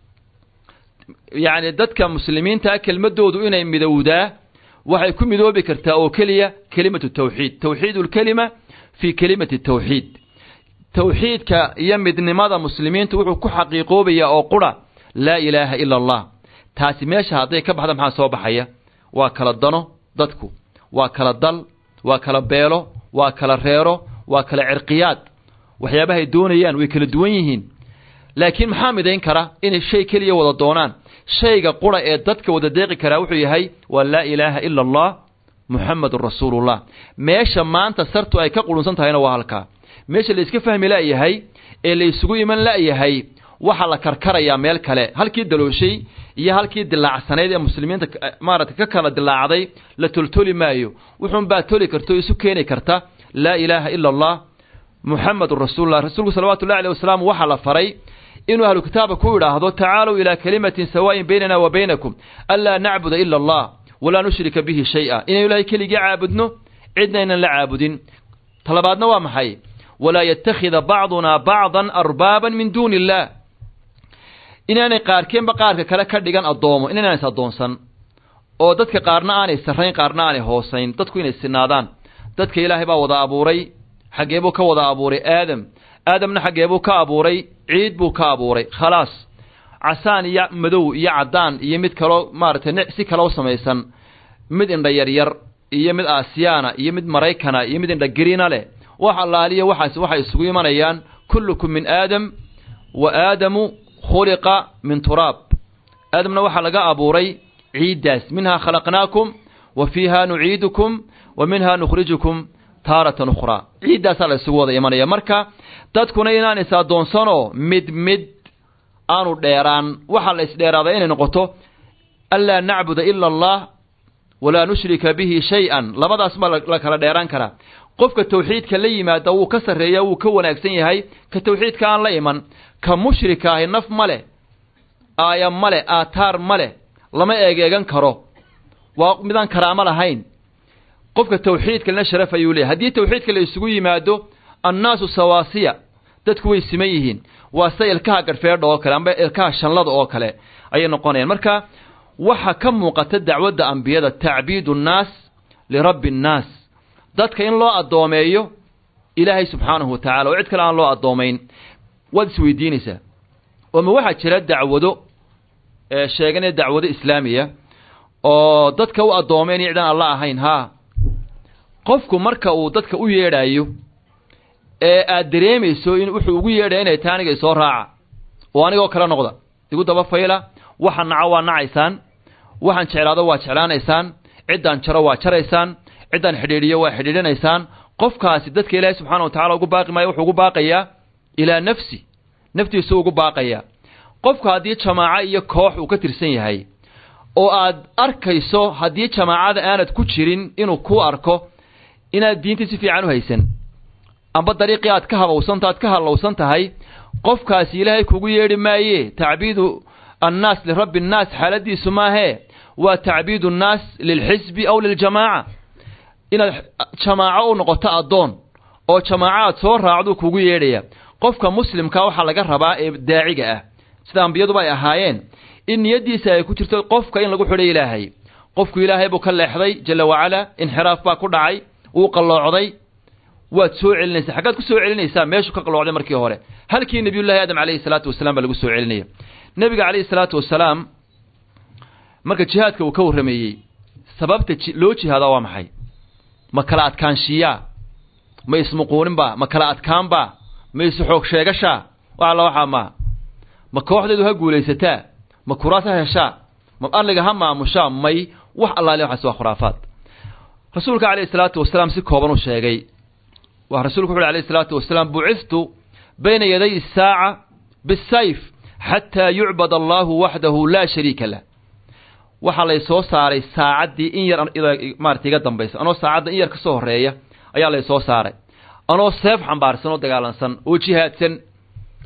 yani dadka muslimiintaa kelmadoodu inay midowdaa waxay ku midoobi kartaa oo keliya kelimatu tawxiid tawxiid اlkelima fi kelimati tawxiid tawxiidka iyo midnimada muslimiintu wuxuu ku xaqiiqoobayaa oo qura laa ilaaha ila allah taasi meesha hadday ka baxda maxaa soo baxaya waa kala dano dadku waa kala dal waa kala beelo waa kala reero waa kala cirqiyaad waxyaabahay doonayaan way kala duwan yihiin laakiin maxaa midayn kara inay shay keliya wada doonaan shayga qura ee dadka wada deeqi karaa wuxuu yahay waa laa ilaaha ila allah muxamadun rasuulullah meesha maanta sartu ay ka qurunsan tahayna waa halkaa meesha la iska fahmi la'yahay ee la isugu iman la'yahay waxaa la karkarayaa meel kale halkii dalooshay iyo halkii dilaacsanayd ee muslimiinta maaragtay ka kala dilaacday la toltoli maayo wuxuun baa toli karta o isu keeni karta laa ilaaha ila allah muxamadun rasuulullah rasuulku salawatullahi alيh wasalam waxaa la faray inuu ahlu kitaabka ku idhaahdo tacaalow ilaa kalimatin sawaayin baynana wa baynakum anlaa nacbuda ila allah walaa nushrika bihi shay-a inaynu ilahay keligii caabudno cidna aynan la caabudin talabaadna waa maxay walaa yattakhida bacduna bacdan arbaaban min duuni illah inaanay qaarkeenba qaarka kale ka dhigan addoomo inaynaan is addoonsan oo dadka qaarna aanay sarrayn qaarna aanay hoosayn dadku inay sinaadaan dadka ilaahay baa wada abuuray xaggee buu ka wada abuuray aadam aadamna xaggee buu ka abuuray ciid buu ka abuuray khalaas casaan iyo madow iyo caddaan iyo mid kaloo maaragtay si kaloo samaysan mid indha yaryar iyo mid aasiyaana iyo mid maraykana iyo mid indha geriina leh wax allaaliya waxaas waxay isugu imanayaan kullukum min aadam wa aadamu khuliqa min turaab aadamna waxaa laga abuuray ciiddaas minhaa khalaqnaakum wa fiiha nuciidukum wa minhaa nukhrijukum taaratan ukhraa ciiddaasaa la isugu wada imanaya marka dadkuna inaan is addoonsanoo mid mid aanu dheeraan waxaa la isdheeraaday inay noqoto anlaa nacbuda ila allah walaa nushrika bihi shay-an labadaas baa la kala dheeraan karaa qofka tawxiidka la yimaada wuu ka sarreeya wuu ka wanaagsan yahay ka tawxiidka aan la iman ka mushrika ahi naf ma leh aaya ma leh aataar ma leh lama eegeegan karo waa midaan karaamo lahayn qofka tawxiidka lana sharaf ayuu leeyahy haddii tawxiidka la isugu yimaado annaasu sawaasiya dadku way siman yihiin waa sida ilkaha garhfeedha oo kale amba ilkaha shanlada oo kale ayay noqonayaan marka waxa ka muuqata dacwadda ambiyada tacbiidu nnaas lirabbi nnaas dadka in loo addoomeeyo ilaahay subxaanahu wa tacala oo cid kale aan loo addoomayn waad isweydiinaysaa ooma waxaa jira dacwado sheeganaya dacwado islaamiya oo dadka u addoomeyn iyo cidaan alla ahayn haa qofku marka uu dadka u yeedhaayo ee aad dareemayso in wuxuu ugu yeedhaya inay tahay aniga isoo raaca oo anigoo kale noqda igu daba fayla waxaan naco waa nacaysaan waxaan jeclaado waa jeclaanaysaan ciddaan jaro waa jaraysaan ciddaan xidhiidhiyo waa xidhiidhinaysaan qofkaasi dadka ilaahay subxaana wa tacala ugu baaqi maayo wuxuu ugu baaqayaa ilaa nafsi naftiisu ugu baaqayaa qofku haddii jamaaco iyo koox uu ka tirsan yahay oo aad arkayso haddii jamaacada aanad ku jirin inuu ku arko inaad diintii si fiican u haysan amba dariiqii aad ka habowsanta aad ka hallowsan tahay qofkaasi ilaahay kugu yeedhi maaye tacbiidu annaas lirabbi annaas xaaladiisu maahee waa tacbiidu annaas lilxisbi aw liljamaaca inaad jamaaco u noqoto addoon oo jamaaco aad soo raacduu kugu yeedhaya qofka muslimka waxaa laga rabaa ee daaciga ah sida ambiyaduba ay ahaayeen in niyaddiisa ay ku jirto qofka in lagu xidhay ilaahay qofku ilaahay buu ka leexday jalla wacala inxiraaf baa ku dhacay wuu qalloocday waad soo celinaysaa xaggaad ku soo celinaysaa meeshuu ka qalloocday markii hore halkii nebiyullahi aadam calayhi salaatu wasalaam baa lagu soo celinaya nebiga calayhi salaatu wasalaam marka jihaadka uu ka warrameeyey sababta loo jihaadaa waa maxay ma kala adkaanshiyaa ma ismuquuninba ma kala adkaanba ma isu xoog sheegashaa wax alla waxaa maaha ma kooxdeedu ha guulaysataa ma kuraas ha heshaa ma arliga ha maamushaa may wax allaale waxaas waa khuraafaad rasuulka calayhi salaatu wasalaam si kooban u sheegay waa rasuulku wuxu uhi alayhi salaatu wasalaam buciftu bayna yaday isaaca bisayf xataa yucbad allahu waxdahu laa shariika lah waxaa lay soo saaray saacaddii in yar maarata iga dambaysa anoo saacadda in yar ka soo horreeya ayaa lay soo saaray anoo seef xambaarsan oo dagaalansan oo jihaadsan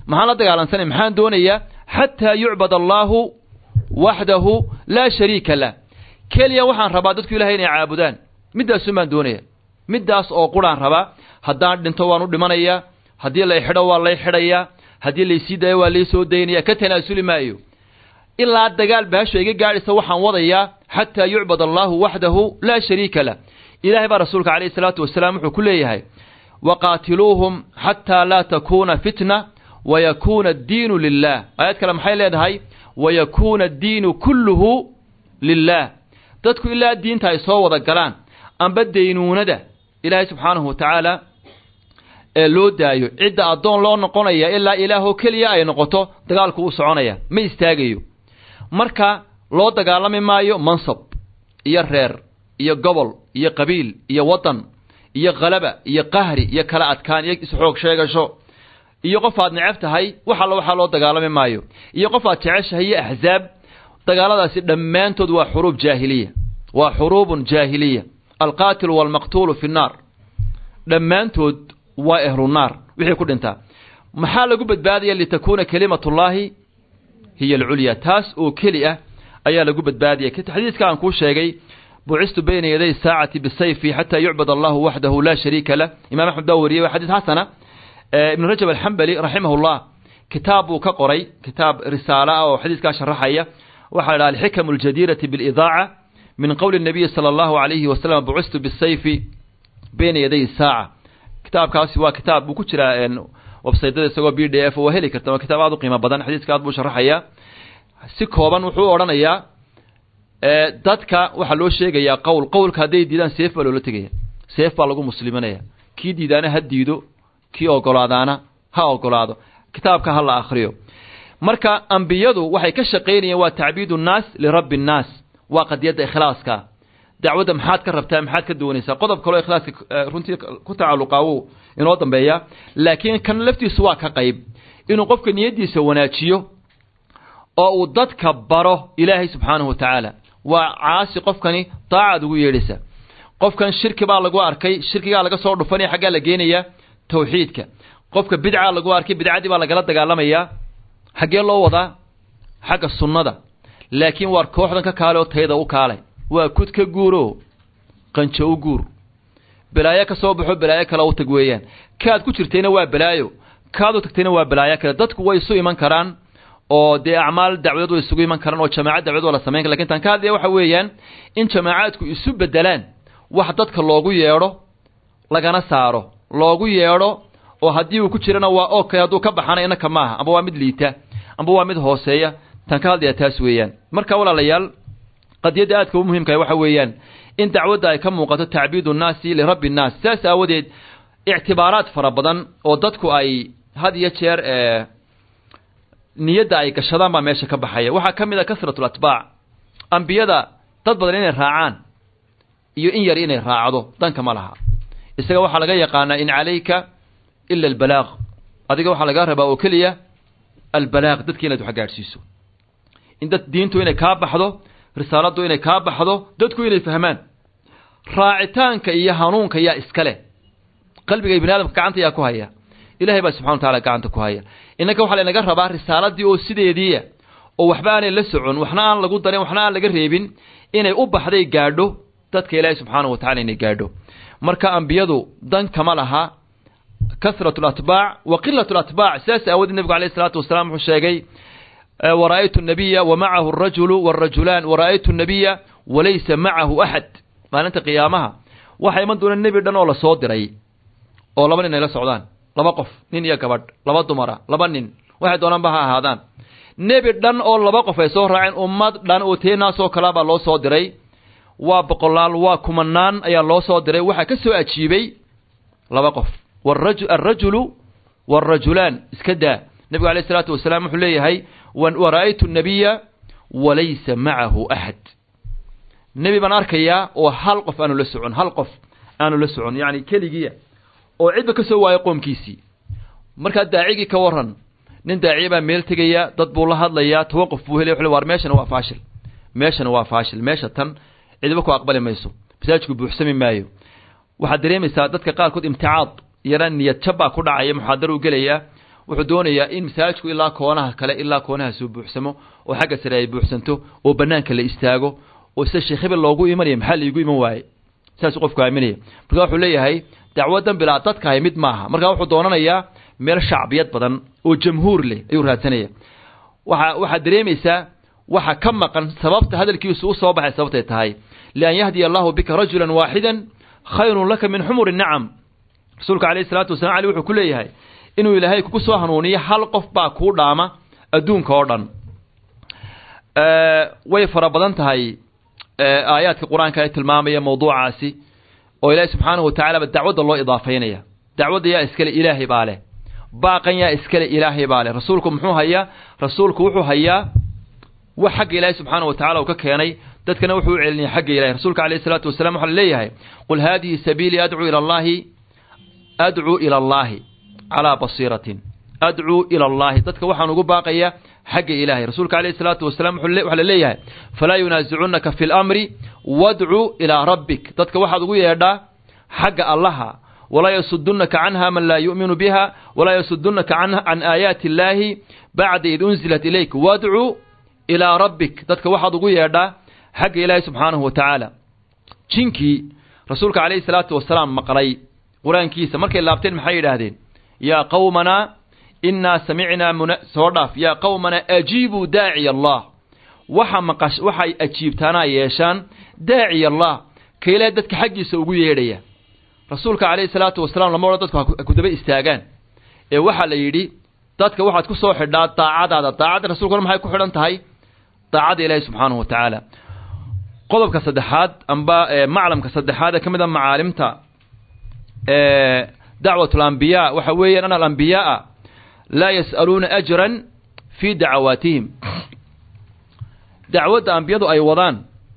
maxaan la dagaalansanay maxaan doonayaa xataa yucbad allaahu waxdahu laa shariika lah keliya waxaan rabaa dadku ilahay inay caabudaan middaasun baan doonaya middaas oo quraan rabaa haddaan dhinto waan u dhimanayaa haddii lay xidho waa lay xidhayaa haddii laysii daayo waa lay soo daynaya ka tanaasuli maayo ilaa dagaal baasho iga gaadhaysa waxaan wadayaa xataa yucbad allaahu waxdahu laa shariika lah ilahay baa rasuulka calayhi salaatu wasalaam wuxuu ku leeyahay waqaatiluuhum xataa laa takuuna fitna wayakuuna addiinu lilah aayad kale maxay leedahay wayakuuna addiinu kulluhu lilah dadku ilaa diinta ay soo wada galaan amba daynuunada ilaahay subxaanahu wa tacaala ee loo daayo cidda addoon loo noqonaya ilaa ilaahoo keliya ay noqoto dagaalku u soconaya ma istaagayo marka loo dagaalami maayo mansab iyo reer iyo gobol iyo qabiil iyo waddan iyo khalaba iyo qahri iyo kala adkaan iyo isxoog sheegasho iyo qof aad neceb tahay wax alla waxaa loo dagaalami maayo iyo qof aad jeceshahay iyo axzaab dagaaladaasi dhammaantood waa xuruub jaahiliya waa xuruubun jaahiliya alqaatilu waalmaqtuulu fi nnaar dhammaantood waa ehlu naar wixii ku dhintaa maxaa lagu badbaadaya litakuuna kelimatullaahi hiya alculya taas oo keli ah ayaa lagu badbaadaya xadiiska aan kuu sheegay bucistu bayna yaday saacati bisayfi xataa yucbad allahu waxdahu laa shariika lah imam axmed baa wariyey waa xadiis xasana ibn rajab alxambali raximah llah kitaab buu ka qoray kitaab risaala ah oo xadiiskaa sharaxaya waxaa la dhaha alxikam aljadiirati bilidaaca min qowli الnabiyi salى allahu alayhi wasalam bucistu bisayfi bayna yaday saaca kitaabkaasi waa kitaab buu ku jiraa websaytada isagoo b d f waa heli karta waa kitaab aad u qiimo badan xadiiska aad buu sharaxayaa si kooban wuxuu odhanayaa dadka waxaa loo sheegayaa qowl qowlka hadday diidaan seef baa loola tegaya seef baa lagu musliminaya kii diidaana ha diido kii ogolaadaana ha ogolaado kitaabka ha la akriyo marka ambiyadu waxay ka shaqaynayeen waa tacbiid nnaas lirabbi nnaas waa qadiyadda ikhlaaska dacwadda maxaad ka rabtaa maxaad ka doonaysaa qodob kaloo ikhlaaska runtii ku tacalluqaa wuu inoo dambeeya laakiin kan laftiisu waa ka qayb inuu qofka niyaddiisa wanaajiyo oo uu dadka baro ilaahay subxaanahu wa tacaala waa caasi qofkani daacaad ugu yeedhaysa qofkan shirki baa lagu arkay shirkigaa laga soo dhufanaya xaggaa la geenayaa tawxiidka qofka bidcaa lagu arkay bidcaddii baa lagala dagaalamayaa xaggee loo wadaa xagga sunnada laakiin waar kooxdan ka kaale oo tayada u kaale waa kud ka guuro qanjo u guur balaayo ka soo baxo balaayo kale u tag weeyaan kaad ku jirtayna waa balaayo kaad u tagtayna waa balaayo kale dadku way isu iman karaan oo dee acmaal dacwadeed way isugu iman karaan oo jamaacad dacwad waa la samayn kara lakin tan ka hadlaya waxa weeyaan in jamaacaadku isu bedelaan wax dadka loogu yeedho lagana saaro loogu yeedho oo haddii uu ku jirana waa okay hadduu ka baxana inaka maaha amba waa mid liita amba waa mid hooseeya tan ka hadlaya taas weeyaan marka walaalayaal qadiyadda aadka u muhimkaha waxa weeyaan in dacwadda ay ka muuqato tacbiidu nnaasi lirabbi nnaas saas aawadeed ictibaaraad fara badan oo dadku ay had iyo jeer niyadda ay gashadaan baa meesha ka baxaya waxaa ka mid a kasratu latbaac ambiyada dad badan inay raacaan iyo in yar inay raacdo danka ma laha isaga waxaa laga yaqaanaa in calayka ila albalaaq adiga waxaa lagaa rabaa oo keliya albalaaq dadki inaad wax gaadhsiiso in dad diintu inay kaa baxdo risaaladdu inay kaa baxdo dadku inay fahmaan raacitaanka iyo hanuunka yaa iska leh qalbiga ibni aadamka gacanta yaa ku haya ilahay baa subxana wa tacala gacanta ku haya innaka waxaa laynaga rabaa risaaladii oo sideediiya oo waxba aanay la socon waxna aan lagu darin waxna aan laga reebin inay u baxday gaadho dadka ilaahay subxaanahu wa tacala inay gaadho marka ambiyadu dan kama laha kasratu latbaac wa qilat latbaac sidaas aawoodee nebigu alayh isalaatu wasalaam wuxuu sheegay wara'aytu nabiya wa macahu arajulu warajulaan wara'aytu nabiya walaysa macahu axad maalinta qiyaamaha waxaa iman doona nebi dhan oo la soo diray oo laba nin ay la socdaan laba qof nin iyo gabadh laba dumara laba nin waxay doonaanba ha ahaadaan nebi dhan oo laba qof ay soo raaceen ummad dhan oo teenaasoo kalea baa loo soo diray waa boqolaal waa kumanaan ayaa loo soo diray waxaa ka soo ajiibay laba qof alrajulu wاrajulaan iska daa nebigu alayh isalaatu wasalaam wuxuu leeyahay wara'aytu nabiya walaysa macahu axad nebi baan arkayaa oo hal qof aanu la socon hal qof aanu la socon yani keligiia oo cidba ka soo waayo qoomkiisii markaa daacigii ka waran nin daaciya baa meel tegaya dad buu la hadlayaa toban qof buu helay war meeshana waa faashil meeshana waa faashil meesha tan cidiba ku aqbali mayso masaajidku buuxsami maayo waxaad dareemaysaa dadka qaarkood imticaad yara niyad jab baa ku dhacaya muxaadaro u gelaya wuxuu doonayaa in masaajidku ilaa koonaha kale ilaa koonaha soo buuxsamo oo xagga sare ay buuxsanto oo banaanka la istaago oo sida sheekh hebel loogu imanaya maxaa laigu iman waaye saasuu qofku aaminaya marka wuxuu leeyahay dacwadan bilaa dadkahay mid maaha marka wuxuu doonanayaa meel shacbiyad badan oo jamhuur leh ayuu raadsanaya waa waxaad dareemaysaa waxa ka maqan sababta hadalkiisu u soo baxay sababtay tahay lian yahdiya allahu bika rajulan waaxidan khayrun laka min xumuri nacam rasuulka alayh isalaatu wasalam ali wuxuu ku leeyahay inuu ilaahay kugu soo hanuuniyo hal qof baa kuu dhaama adduunka oo dhan way fara badan tahay aayaadka qur-aanka ee tilmaamaya mawduucaasi oo ilaahay subxaanahu watacala ba dacwadda loo idaafaynaya dacwadda yaa iskale ilaahay baa leh baaqan yaa iskale ilaahay baa leh rasuulku muxuu hayaa rasuulku wuxuu hayaa wax xagga ilaahay subxaana wa tacala uu ka keenay dadkana wuxuu u celinaya xagga ilahay rasuulka alayh isalaatu wasalam waxaa leeyahay qul haadihi sabiilii adcuu ila allahi adcuu ila allahi calaa basiiratin adcuu ila allahi dadka waxaan ugu baaqaya xagga ilaahay rasuulka alayh isalaatu wasalam waxaa la leeyahay falaa yunaasicunaka fi lamri wadcuu ilaa rabbik dadka waxaad ugu yeedhaa xagga allaha walaa yasudunaka canha man laa yu'minu biha walaa yasudunaka can aayaati illaahi bacda id unzilat ilayk wadcuu ilaa rabbik dadka waxaad ugu yeedhaa xagga ilaahay subxaanahu wa tacaala jinkii rasuulka calayhi salaatu wasalaam maqlay qur-aankiisa markay laabteen maxay yidhaahdeen yaa qawmanaa innaa samicnaa muna soo dhaaf yaa qawmanaa ajiibuu daaciya allah waxa maqash waxay ajiibtaanaa yeeshaan daaciya allah ka ilaahay dadka xaggiisa ugu yeedhaya rasuulka calayhi salaatu wasalaam lama odhan dadku ha ku daba istaagaan ee waxaa la yidhi dadka waxaad ku soo xidhaa daacadaada daacadda rasuulkuna maxay ku xidhan tahay daacadda ilaahi subxaanahu wa tacaala qodobka saddexaad amba maclamka saddexaad ee ka mid a macaalimta dacwat alambiyaa waxa weeyaan ana alambiyaaa laa yas'aluuna ajran fii dacawaatihim dacwadda ambiyadu ay wadaan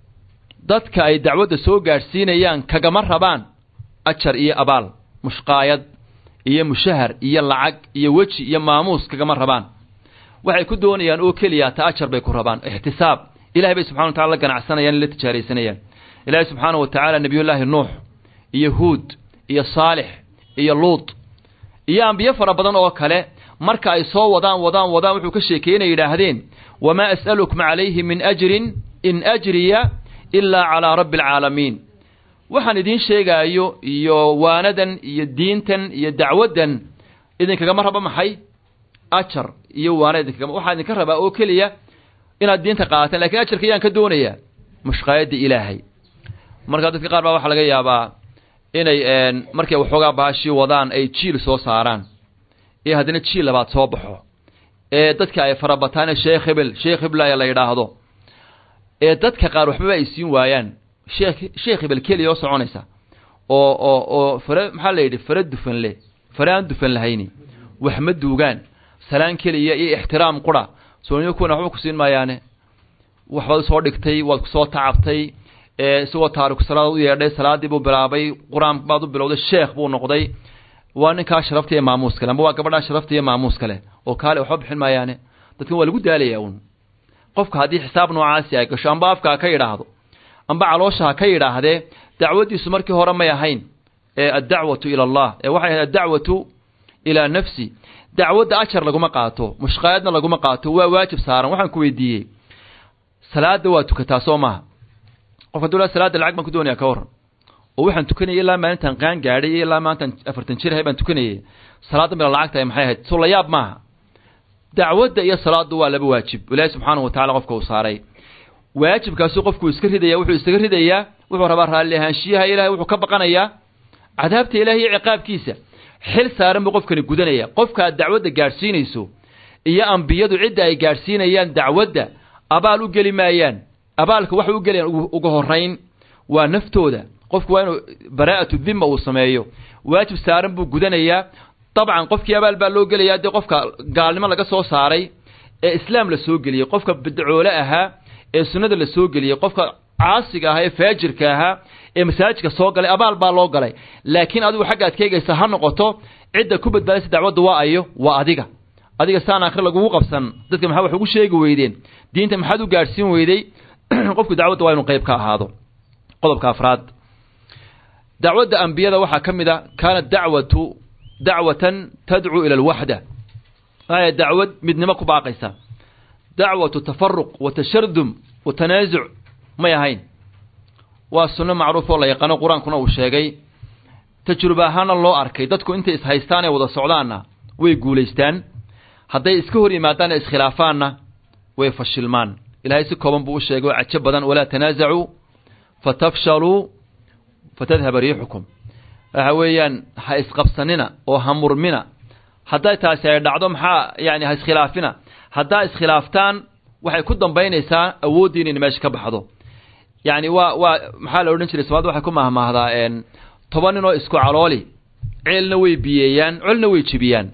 dadka ay dacwadda soo gaadhsiinayaan kagama rabaan ajar iyo abaal mushqaayad iyo mushahar iyo lacag iyo weji iyo maamuus kagama rabaan waxay ku doonayaan oo keliya ta ajar bay ku rabaan ixtisaab ilahay bay subxana wa tacala la ganacsanayaan la tijaaraysanayaan ilaahay subxaana wa tacaala nebiyullaahi nuux iyo huud iyo saalix iyo luut iyo ambiyo fara badan oo kale marka ay soo wadaan wadaan wadaan wuxuu ka sheekeynay yidhaahdeen wamaa as'alukum calayhi min ajrin in ajriya ilaa calaa rabbi alcaalamiin waxaan idiin sheegaayo iyo waanadan iyo diintan iyo dacwaddan idinkagama raba maxay ajar iyo waanad idinkagama waxaa idinka rabaa oo keliya inaad diinta qaadataan lakin ajarka yaan ka doonayaa mushqaayadda ilaahay marka dadka qaar baa waxaa laga yaabaa inay markay waxoogaa baashii wadaan ay jiil soo saaraan ee haddana jiil labaad soo baxo ee dadka ay farabataane sheekh hebel sheekh hebelaya la yidhaahdo ee dadka qaar waxbaba ay siin waayaan sheekh sheekh hebel keliya oo soconaysa oo oo oo fare maxaa la yidhi fare dufan le fare aan dufan lahayni wax ma duugaan salaan keliya iyo ixtiraam qura sooniyo kuwana waxba ku siin maayaane waxbaad usoo dhigtay waad kusoo tacabtay isagoo taariku salaad u yeedhay salaadii buu bilaabay qur-aan baad u bilowday sheekh buu noqday waa ninkaa sharafta iyo maamuus kale amba waa gabadhaa sharafta iyo maamuus kale oo kaale waxba bixin maayaane dadkan waa lagu daalaya un qofka haddii xisaab noocaasi ay gasho amba afka ha ka yidhaahdo amba caloosha ha ka yidhaahdee dacwaddiisu markii hore may ahayn ee addacwatu ila allah ee waxay ahayd addacwatu ilaa nafsi dacwadda ajar laguma qaato mushqaayadna laguma qaato waa waajib saaran waxaan ku weydiiyey salaada waa tukataa soo maaha qofka dula salaada lacag baan ku doonaya ka waran oo waxaan tukanayay ilaa maalintan qaan gaadhay iyo ilaa maalintan afartan jir ahay baan tukanayay salaadda mila lacag tahay maxay ahayd soo la yaab maaha dacwadda iyo salaaddu waa laba waajib ilaahi subxaanahu watacala qofka uu saaray waajibkaasuu qofku iska ridaya wuxuu isaga ridayaa wuxuu rabaa raalli ahaanshiyaha ilahay wuxuu ka baqanayaa cadaabta ilahi iyo ciqaabkiisa xil saaran buu qofkani gudanaya qofkaad dacwadda gaadhsiinayso iyo ambiyadu cidda ay gaadhsiinayaan dacwadda abaal u geli maayaan abaalka waxay u gelayaan uga horayn waa naftooda qofku waa inuu baraa'atu dhimma uu sameeyo waajib saaran buu gudanayaa dabcan qofkii abaal baa loo gelayaa dee qofka gaalnimo laga soo saaray ee islaam la soo geliyey qofka bidcoole ahaa ee sunnada la soo geliyey qofka caasiga ahaa ee faajirka ahaa ee masaajidka soo galay abaal baa loo galay laakiin adigu xaggaad ka egaysa ha noqoto cidda ku badbaadaysa dacwadda waa ayo waa adiga adiga saan akhri lagugu qabsan dadka maxaa wax ugu sheegi weydeen diinta maxaad u gaadhsiin weyday qofku dacwadda waa inuu qayb ka ahaado qodobka afraad dacwadda ambiyada waxaa ka mid a kaanat dacwatu dacwatan tadcuu ila alwaxda aya dacwad midnimo ku baaqaysa dacwatu tafaruq wa tashardum wa tanaasuc may ahayn waa sunno macruuf oo la yaqaano qur-aankuna uu sheegay tajruba ahaana loo arkay dadku intay ishaystaan ee wada socdaanna way guulaystaan hadday iska hor yimaadaanna iskhilaafaanna way fashilmaan ilaahay si kooban buu u sheegay oo cajo badan walaa tanaasacuu fatafshaluu fatadhaba riixukum waxa weeyaan ha isqabsanina oo ha murmina hadday taasi ay dhacdo maxaa yani ha iskhilaafina haddaa iskhilaaftaan waxay ku dambaynaysaa awooddiin in meesha ka baxdo yani waa waa maxaa la odhan jiray somaad waxay ku mahmaahdaa toban nin oo isku calooli ceelna way biyeeyaan colna way jebiyaan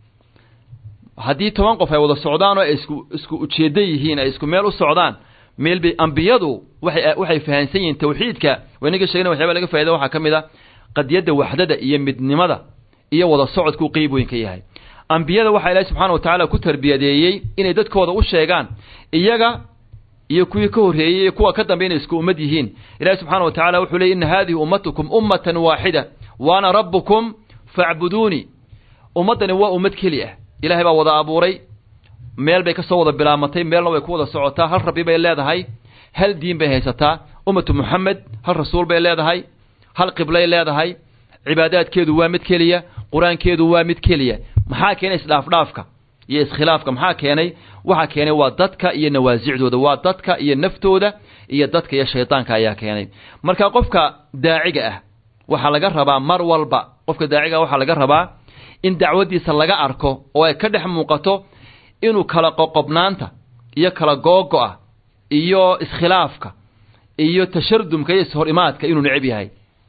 haddii toban qof ay wada socdaan oo ay isku isku ujeedo yihiin ay isku meel u socdaan meel bay ambiyadu waxay waxay fahansan yihiin tawxiidka waynaga sheegna waxyaaba laga faa'ida waxaa ka mid a qadiyadda waxdada iyo midnimada iyo wada socodkuu qeyb weyn ka yahay ambiyada waxaa ilaahi subxaana wa tacaala ku tarbiyadeeyey inay dadkooda u sheegaan iyaga iyo kuwii ka horreeyey iyo kuwa ka dambe inay isku ummad yihiin ilahi subxaana wa tacala wuxuu ley ina hadihi ummatukum ummatan waaxida waana rabbukum facbuduunii ummaddani waa ummad keli ah ilaahay baa wada abuuray meel bay ka soo wada bilaamatay meelna way ku wada socotaa hal rabbi bay leedahay hal diin bay haysataa ummatu muxamed hal rasuul bay leedahay hal qiblay leedahay cibaadaadkeedu waa mid keliya qur-aankeedu waa mid keliya maxaa keenay isdhaafdhaafka iyo iskhilaafka maxaa keenay waxaa keenay waa dadka iyo nawaasicdooda waa dadka iyo naftooda iyo dadka iyo shaydaanka ayaa keenay marka qofka daaciga ah waxaa laga rabaa mar walba qofka daaciga ah waxaa laga rabaa in dacwaddiisa laga arko oo ay ka dhex muuqato inuu kala qoqobnaanta iyo kala googo-a iyo iskhilaafka iyo tashardumka iyo ishor imaadka inuu necab yahay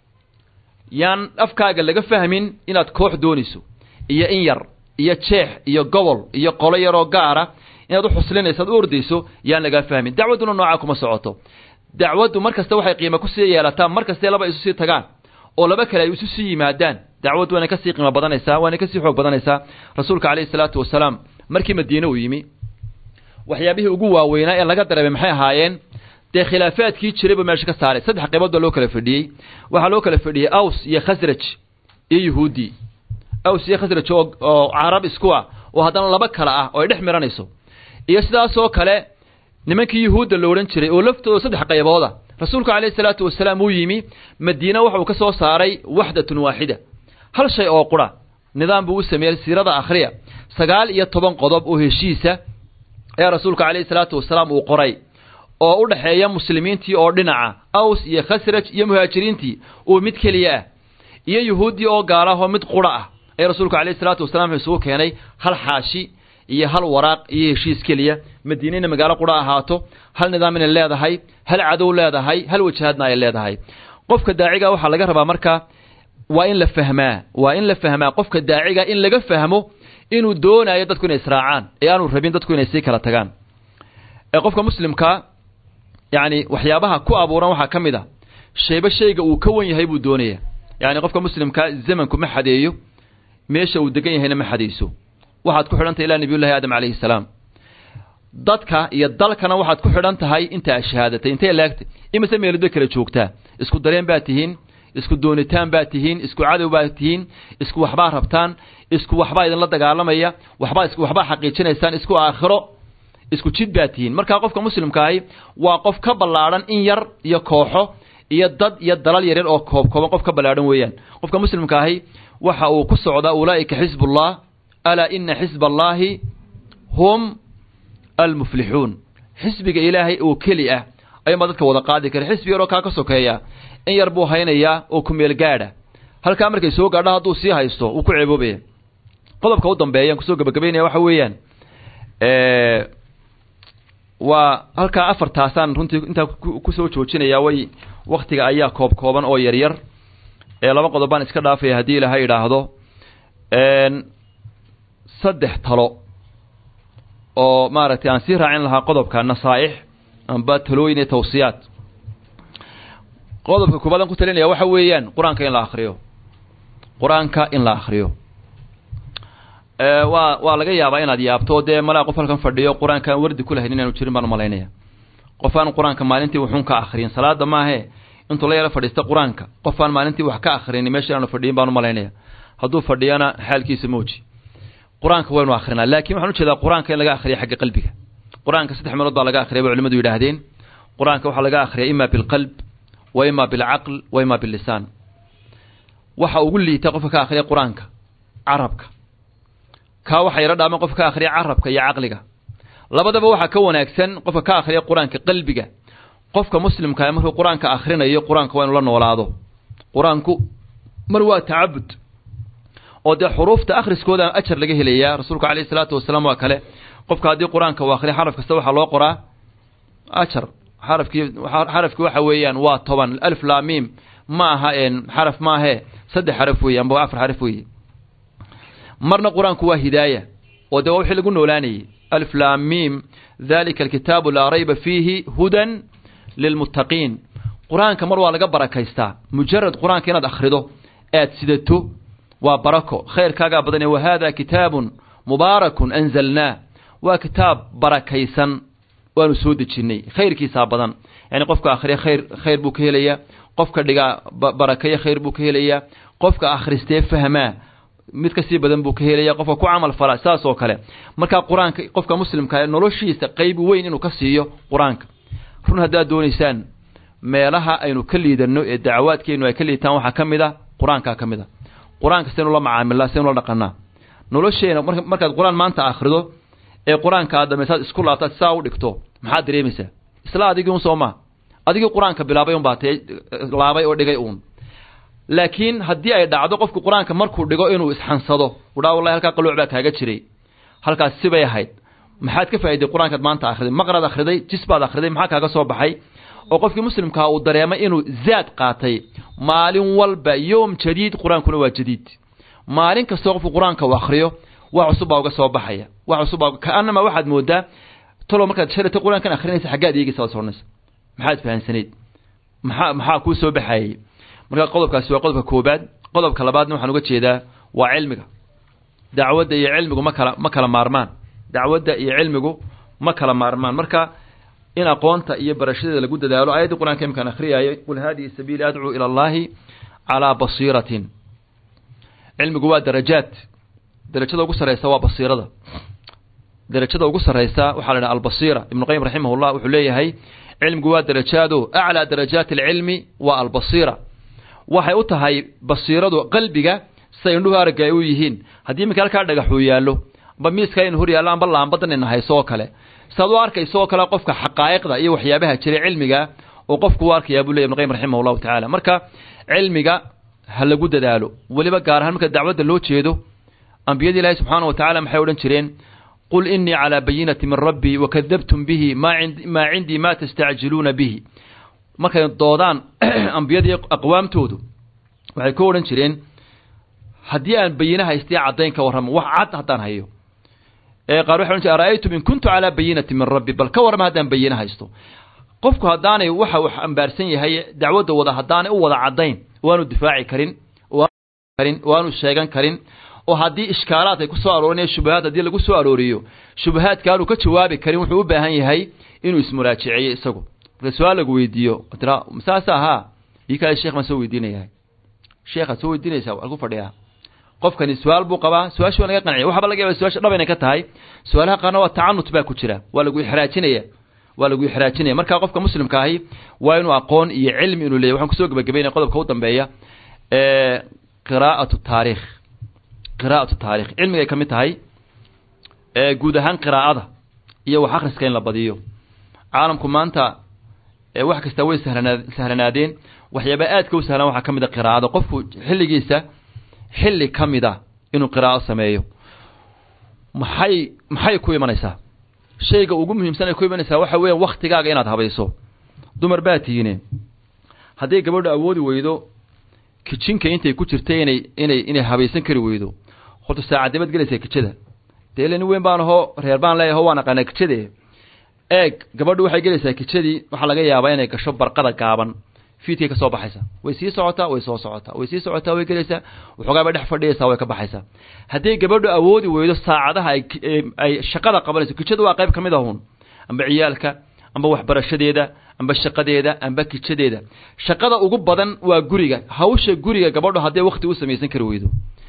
yaan afkaaga laga fahmin inaad koox doonayso iyo in yar iyo jeex iyo gobol iyo qolo yaroo gaara inaad u xuslinayso ad u ordayso yaan lagaa fahmin dacwadduna noocaa kuma socoto dacwaddu mar kasta waxay qiimo kusii yeelataa mar kastee laba isu sii tagaan oo laba kale ay isu sii yimaadaan dacwaddu waana kasii qiimo badanaysaa waana kasii xoog badanaysaa rasuulka calayhi salaatu wasalaam markii madiine uu yimi waxyaabihii ugu waaweynaa ee laga dareemay maxay ahaayeen dee khilaafaadkii jiray buu meesha ka saaray saddex qaybood baa loo kala fadhiyey waxaa loo kala fadhiyey aws iyo khasraj iyo yuhuudi aws iyo khasraj oo oo carab isku ah oo haddana laba kale ah oo ay dhex miranayso iyo sidaasoo kale nimankii yuhuudda la odhan jiray oo laftooda saddex qaybooda rasuulku calayhi salaatu wasalaam uu yimi madiina waxauu ka soo saaray waxdatun waaxida hal shay oo qura nidaam buu u sameeyey siirada akhriya sagaal iyo toban qodob oo heshiisa ayaa rasuulka calayhi salaatu wasalaam uu qoray oo u dhexeeya muslimiintii oo dhinaca aws iyo khasraj iyo muhaajiriintii uu mid keliya ah iyo yuhuuddii oo gaalahoo mid qura ah ayaa rasuulku calayhi salaatu wasalaam wuxuu isugu keenay hal xaashi iyo hal waraaq iyo heshiis keliya madiine inay magaalo qura ahaato hal nidaam inay leedahay hal cadow leedahay hal wajahadna ay leedahay qofka daaciga waxaa laga rabaa marka waa in la fahmaa waa in la fahmaa qofka daaciga in laga fahmo inuu doonayo dadku inay israacaan ee aanu rabin dadku inay sii kala tagaan ee qofka muslimka yacni waxyaabaha ku abuuran waxaa ka mid a shayba shayga uu ka wan yahay buu doonaya yacni qofka muslimka zamanku ma xadeeyo meesha uu degan yahayna ma xadayso waxaad ku xidhan tahay ilaa nabiyullahi aadam calayhi salaam dadka iyo dalkana waxaad ku xidhan tahay intaa shahaadatay intay laagtay imise meelid bay kala joogtaa isku dareen baad tihiin isku doonitaan baad tihiin isku cadow baad tihiin isku waxbaa rabtaan isku waxbaa idinla dagaalamaya waxbaa is waxbaa xaqiijinaysaan isku aakhiro isku jid baad tihiin markaa qofka muslimka ahi waa qof ka ballaadhan in yar iyo kooxo iyo dad iyo dalal yaryar oo koob kooban qof ka ballaadhan weeyaan qofka muslimka ahi waxa uu ku socdaa ulaa'ika xisbullah alaa ina xisba allaahi hum almuflixuun xisbiga ilaahay oo keli ah ayuunbaa dadka wada qaadi kara xisbi yaroo kaa ka sokeeya in yar buu haynayaa oo ku meel gaadha halkaa markay soo gaadho hadduu sii haysto wuu ku ceeboobaya qodobka u dambeeyaan kusoo gabagabaynaya waxa weeyaan waa halkaa afartaasaan runtii intaa kusoo joojinaya way waktiga ayaa koob kooban oo yaryar ee laba qodob baan iska dhaafaya haddii ilaha idhaahdo saddex talo oo maaragtay aan sii raacin lahaa qodobka nasaa'ix amba talooyin iyo tawsiyaad qodobka koobaadaan ku talinaya waxa weeyaan qur-aanka in la akriyo qur-aanka in la akriyo waa waa laga yaabaa inaad yaabto dee malaa qof halkan fadhiyo qur-aankaan wardi ku lahayn inaanu jirin baan umalaynaya qof aan qur-aanka maalintii wuxuun ka akriyin salaada maahe intuu la yaro fadhiista qur-aanka qof aan maalintii wax ka akrini meesha inaanu fadhiyin baan umalaynaya hadduu fadhiyana xaalkiisa mooji qur-aanka waynu akrinaa laakiin waxaan ujeedaa qur-aanka in laga akhriya xagga qalbiga qur-aanka saddex meelood baa laga akhriya bay culimadu yidhaahdeen qur-aanka waxaa laga akhriya ima bilqalb wa ima bilcaql wa ima billisaan waxa ugu liita qofka ka akhriya qur-aanka carabka kaa waxa yaro dhaaman qofka ka akhriya carabka iyo caqliga labadaba waxaa ka wanaagsan qofka ka akhriya qur-aanka qalbiga qofka muslimkaa markuu qur-aanka akhrinayo qur-aanka waa inu la noolaado qur-aanku mar waa tacabud oo dee xuruufta akhriskooda ajar laga helayaa rasuulku alayh isalaatu wasalaam waa kale qofka haddii qur-aanka uu akhriya xaraf kasta waxaa loo qoraa ajar xarafkii xarafkii waxa weeyaan waa toban alf laamim ma aha xaraf maahe saddex xaraf weeye amba afar xaraf weeye marna qur-aanku waa hidaaya oo dee waa wixii lagu noolaanayay alf laamim dalika alkitaabu laa rayba fiihi hudan lilmuttaqiin qur-aanka mar waa laga barakaystaa mujarad qur-aanka inaad akhrido aad sidato waa barako khayrkaagaa badane wa hada kitaabun mubaarakun anzalnaa waa kitaab barakaysan waanu soo dejinnay khayrkiisaa badan yani qofka akhriya khayr khayr buu ka helayaa qofka dhigaa barakeeya khayr buu ka helayaa qofka akhristee fahmaa mid kasii badan buu ka helaya qofka ku camal fala saas oo kale markaa qur-aanka qofka muslimka noloshiisa qeyb weyn inuu ka siiyo qur-aanka run haddaad doonaysaan meelaha aynu ka liidano ee dacawaadkeenu ay ka liitaan waxaa ka mid a qur-aankaa ka mid a qur-aanka saynu la macaamilnaa saynu la dhaqanaa nolosheena markaad qur-aan maanta akhrido ee qur-aanka aad dhamaysaad isku laabtaad saa u dhigto maxaad dareemaysaa isla adigii un soo maa adigii qur-aanka bilaabay un baa tee laabay oo dhigay uun laakiin haddii ay dhacdo qofku qur-aanka markuu dhigo inuu isxansado udhaa wallahi halkaa qaluuc baa kaaga jiray halkaas sibay ahayd maxaad ka faa'iday qur-aankaad maanta akhriday maqraad akhriday jis baad akhriday maxaa kaaga soo baxay oo qofkii muslimkaa uu dareemay inuu zaad qaatay maalin walba yowm jadiid qur-aankuna waa jadiid maalin kastoo qofku qur-aanka uu akhriyo wax cusub baa uga soo baxaya wax cusub baa kaanama waxaad moodaa talo markaad shalata qur-aankan akhrinaysa xaggaad eegaysa waad soconaysa maxaad fahansaneyd maxaa maxaa kuu soo baxayay marka qodobkaasi waa qodobka koobaad qodobka labaadna waxaan uga jeedaa waa cilmiga dacwadda iyo cilmigu ma kala ma kala maarmaan dacwadda iyo cilmigu ma kala maarmaan marka in aqoonta iyo barashadeeda lagu dadaalo ayaddii qur-aanka imkaan akhriyaayo qul haadihi sabiili adcuu ila allahi calaa basiiratin cilmigu waa darajaad darajada ugu sarreysa waa basiirada darajada ugu sarreysa waxaa la dhaha albasiira ibnu qayim raximahullah wuxuu leeyahay cilmigu waa darajaado aclaa darajaati alcilmi waa albasiira waxay u tahay basiiradu qalbiga sida indhuhu aragga ay u yihiin haddii iminka halkaa dhagaxuu yaallo amba miiska inu hor yaallo amba laambadan ina hayso oo kale siaad u arkayso oo kale qofka xaqaa'iqda iyo waxyaabaha jira cilmiga oo qofku u arkayaa buu ley ibnu qayim raximah allahu tacaala marka cilmiga ha lagu dadaalo weliba gaar ahaan marka dacwadda loo jeedo ambiyada ilaahi subxaana wa tacala maxay odhan jireen qul inii calaa bayinati min rabbii wakadabtum bihi maa cindii ma tastacjiluuna bihi markay doodaan ambiyadii aqwaamtoodu waxay ku odhan jireen haddii aan bayine haystay caddayn ka warramo wax cad haddaan hayo ee qaar waxay odhan jire ara'aytum in kuntu calaa bayinati min rabbi bal ka warrama haddaan bayine haysto qofku haddaanay waxa wax ambaarsan yahay dacwadda wada haddaanay u wada caddayn waanu difaaci karin karin waanu sheegan karin oo haddii ishkaalaad ay ku soo aroorinaya shubahaad haddii lagu soo arooriyo shubahaadka aanu ka jawaabi karin wuxuu u baahan yahay inuu ismuraajiceeyo isagu marka su-aal lagu weydiiyo tira saas ahaa ii kale sheekh baan soo weydiinayahay sheekhaad soo weydiinaysaa waa ku fadhiyaa qofkani su-aal buu qabaa su-aasha waa laga qanciya waxaaba laga yaba su-aasha dhab inay ka tahay su-aalaha qaarna waa tacanut baa ku jira waa lagu ixraajinaya waa lagu ixraajinaya marka qofka muslimka ahi waa inuu aqoon iyo cilmi inuu leeyahy waxaan kusoo gebagabeynaya qodobka u dambeeya qiraa'atu taariikh qiraa'atu taarikh cilmigay ka mid tahay guud ahaan qiraa'ada iyo wax akhriska in la badiyo caalamku maanta wax kasta way sahlanaa sahlanaadeen waxyaaba aadka u sahlan waxaa ka mid a qiraa'ada qofku xilligiisa xilli ka mid a inuu qiraa'o sameeyo maxay maxay ku imanaysaa shayga ugu muhiimsan ay ku imanaysaa waxa weeya waktigaaga inaad habayso dumar baa tihiine hadday gabadhu awoodi weydo kijinka intay ku jirtay inay inay inay habaysan kari weydo horta saacadnimad gelaysaa kijada dee ila nin weyn baan ahoo reer baan leeyaho waan aqaanaa kijade eeg gabadhu waxay gelaysaa kijadii waxaa laga yaabaa inay gasho barqada gaaban fiidkay ka soo baxaysa way sii socotaa way soo socotaa way sii socotaa way gelaysaa waxoogaa bay dhex fadhiyaysaa way ka baxaysaa hadday gabadhu awoodi weydo saacadaha ay ay shaqada qabanayso kijada waa qayb ka mid ahun amba ciyaalka amba waxbarashadeeda amba shaqadeeda amba kijadeeda shaqada ugu badan waa guriga hawsha guriga gabadhu hadday wakti u samaysan kari weydo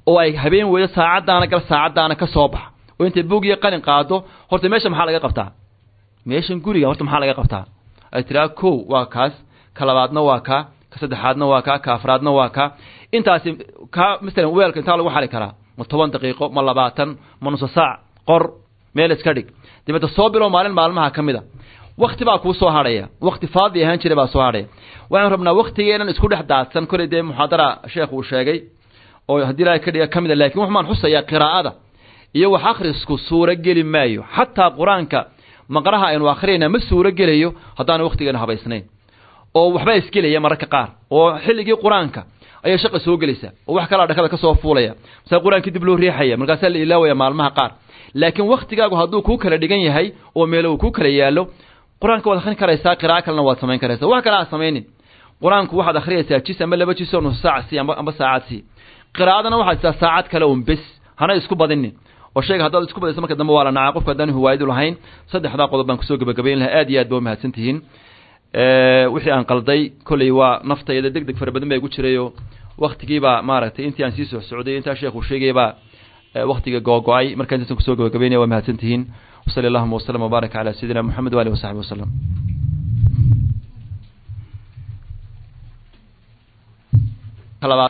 oo ay habeen weydo saacaddaana gal saacaddaana ka soo bax oo intay bug iyo qalin qaado horta meesha maxaa laga qabtaa meeshan guriga horta maxaa laga qabtaa ay tiraa kow waa kaas ka labaadna waa kaa ka saddexaadna waa kaa ka afraadna waa kaa intaasi kaa masalan weelka intaa lagu xali karaa ma toban daqiiqo ma labaatan ma nusa saac qor meel iska dhig dabeeta soo bilow maalin maalmaha ka mid a wakti baa kuu soo hadhaya wakti faadi ahaan jira baa soo hadhaya waxaan rabnaa waktigeenan isku dhex daadsan koley dee muxaadara sheekh uu sheegay oo haddii ilaahay ka dhiga ka mid a lakin waxaan xusayaa qiraa'ada iyo wax akhrisku suuro geli maayo xataa qur-aanka maqraha aynu akhriyayna ma suuro gelayo haddaanu waktigeena habaysnayn oo waxbaa isgelaya mararka qaar oo xilligii qur-aanka ayay shaqa soo gelaysaa oo wax kalaa dhakada ka soo fuulaya masaa qur-aankii dib loo riixaya markaasaa la ilaawaya maalmaha qaar laakiin waktigaagu hadduu kuu kala dhigan yahay oo meelo uu kuu kala yaallo qur-aanka waad akhrin karaysaa qiraa'o kalena waad samayn karaysaa wax kale ha samaynin qur-aanku waxaad akhriyaysaa jis ama laba jis oo nus saac si amba amba saacad si qiraa'adana waxaad sitaa saacad kale un bes hana isku badinin oo shayga haddaad isku badayso marka dambe waa la nacaa qofka haddaan huwaayadu lahayn saddexdaa qodob baan kusoo gebagabayn lahaa aad iyo aad ba umahadsan tihiin wixii aan qalday kolley waa naftayda deg deg fara badan baa igu jirayoo waktigiibaa maaragtay intii aan sii soc socday intaa sheekhu sheegayabaa waktiga googo-ay markaa intaasan kusoo gebagabaynaya waa mahadsan tihiin wasali allahuma waslama wbaaraka calaa sayidina moxamed waalihi wasaxbi wasalam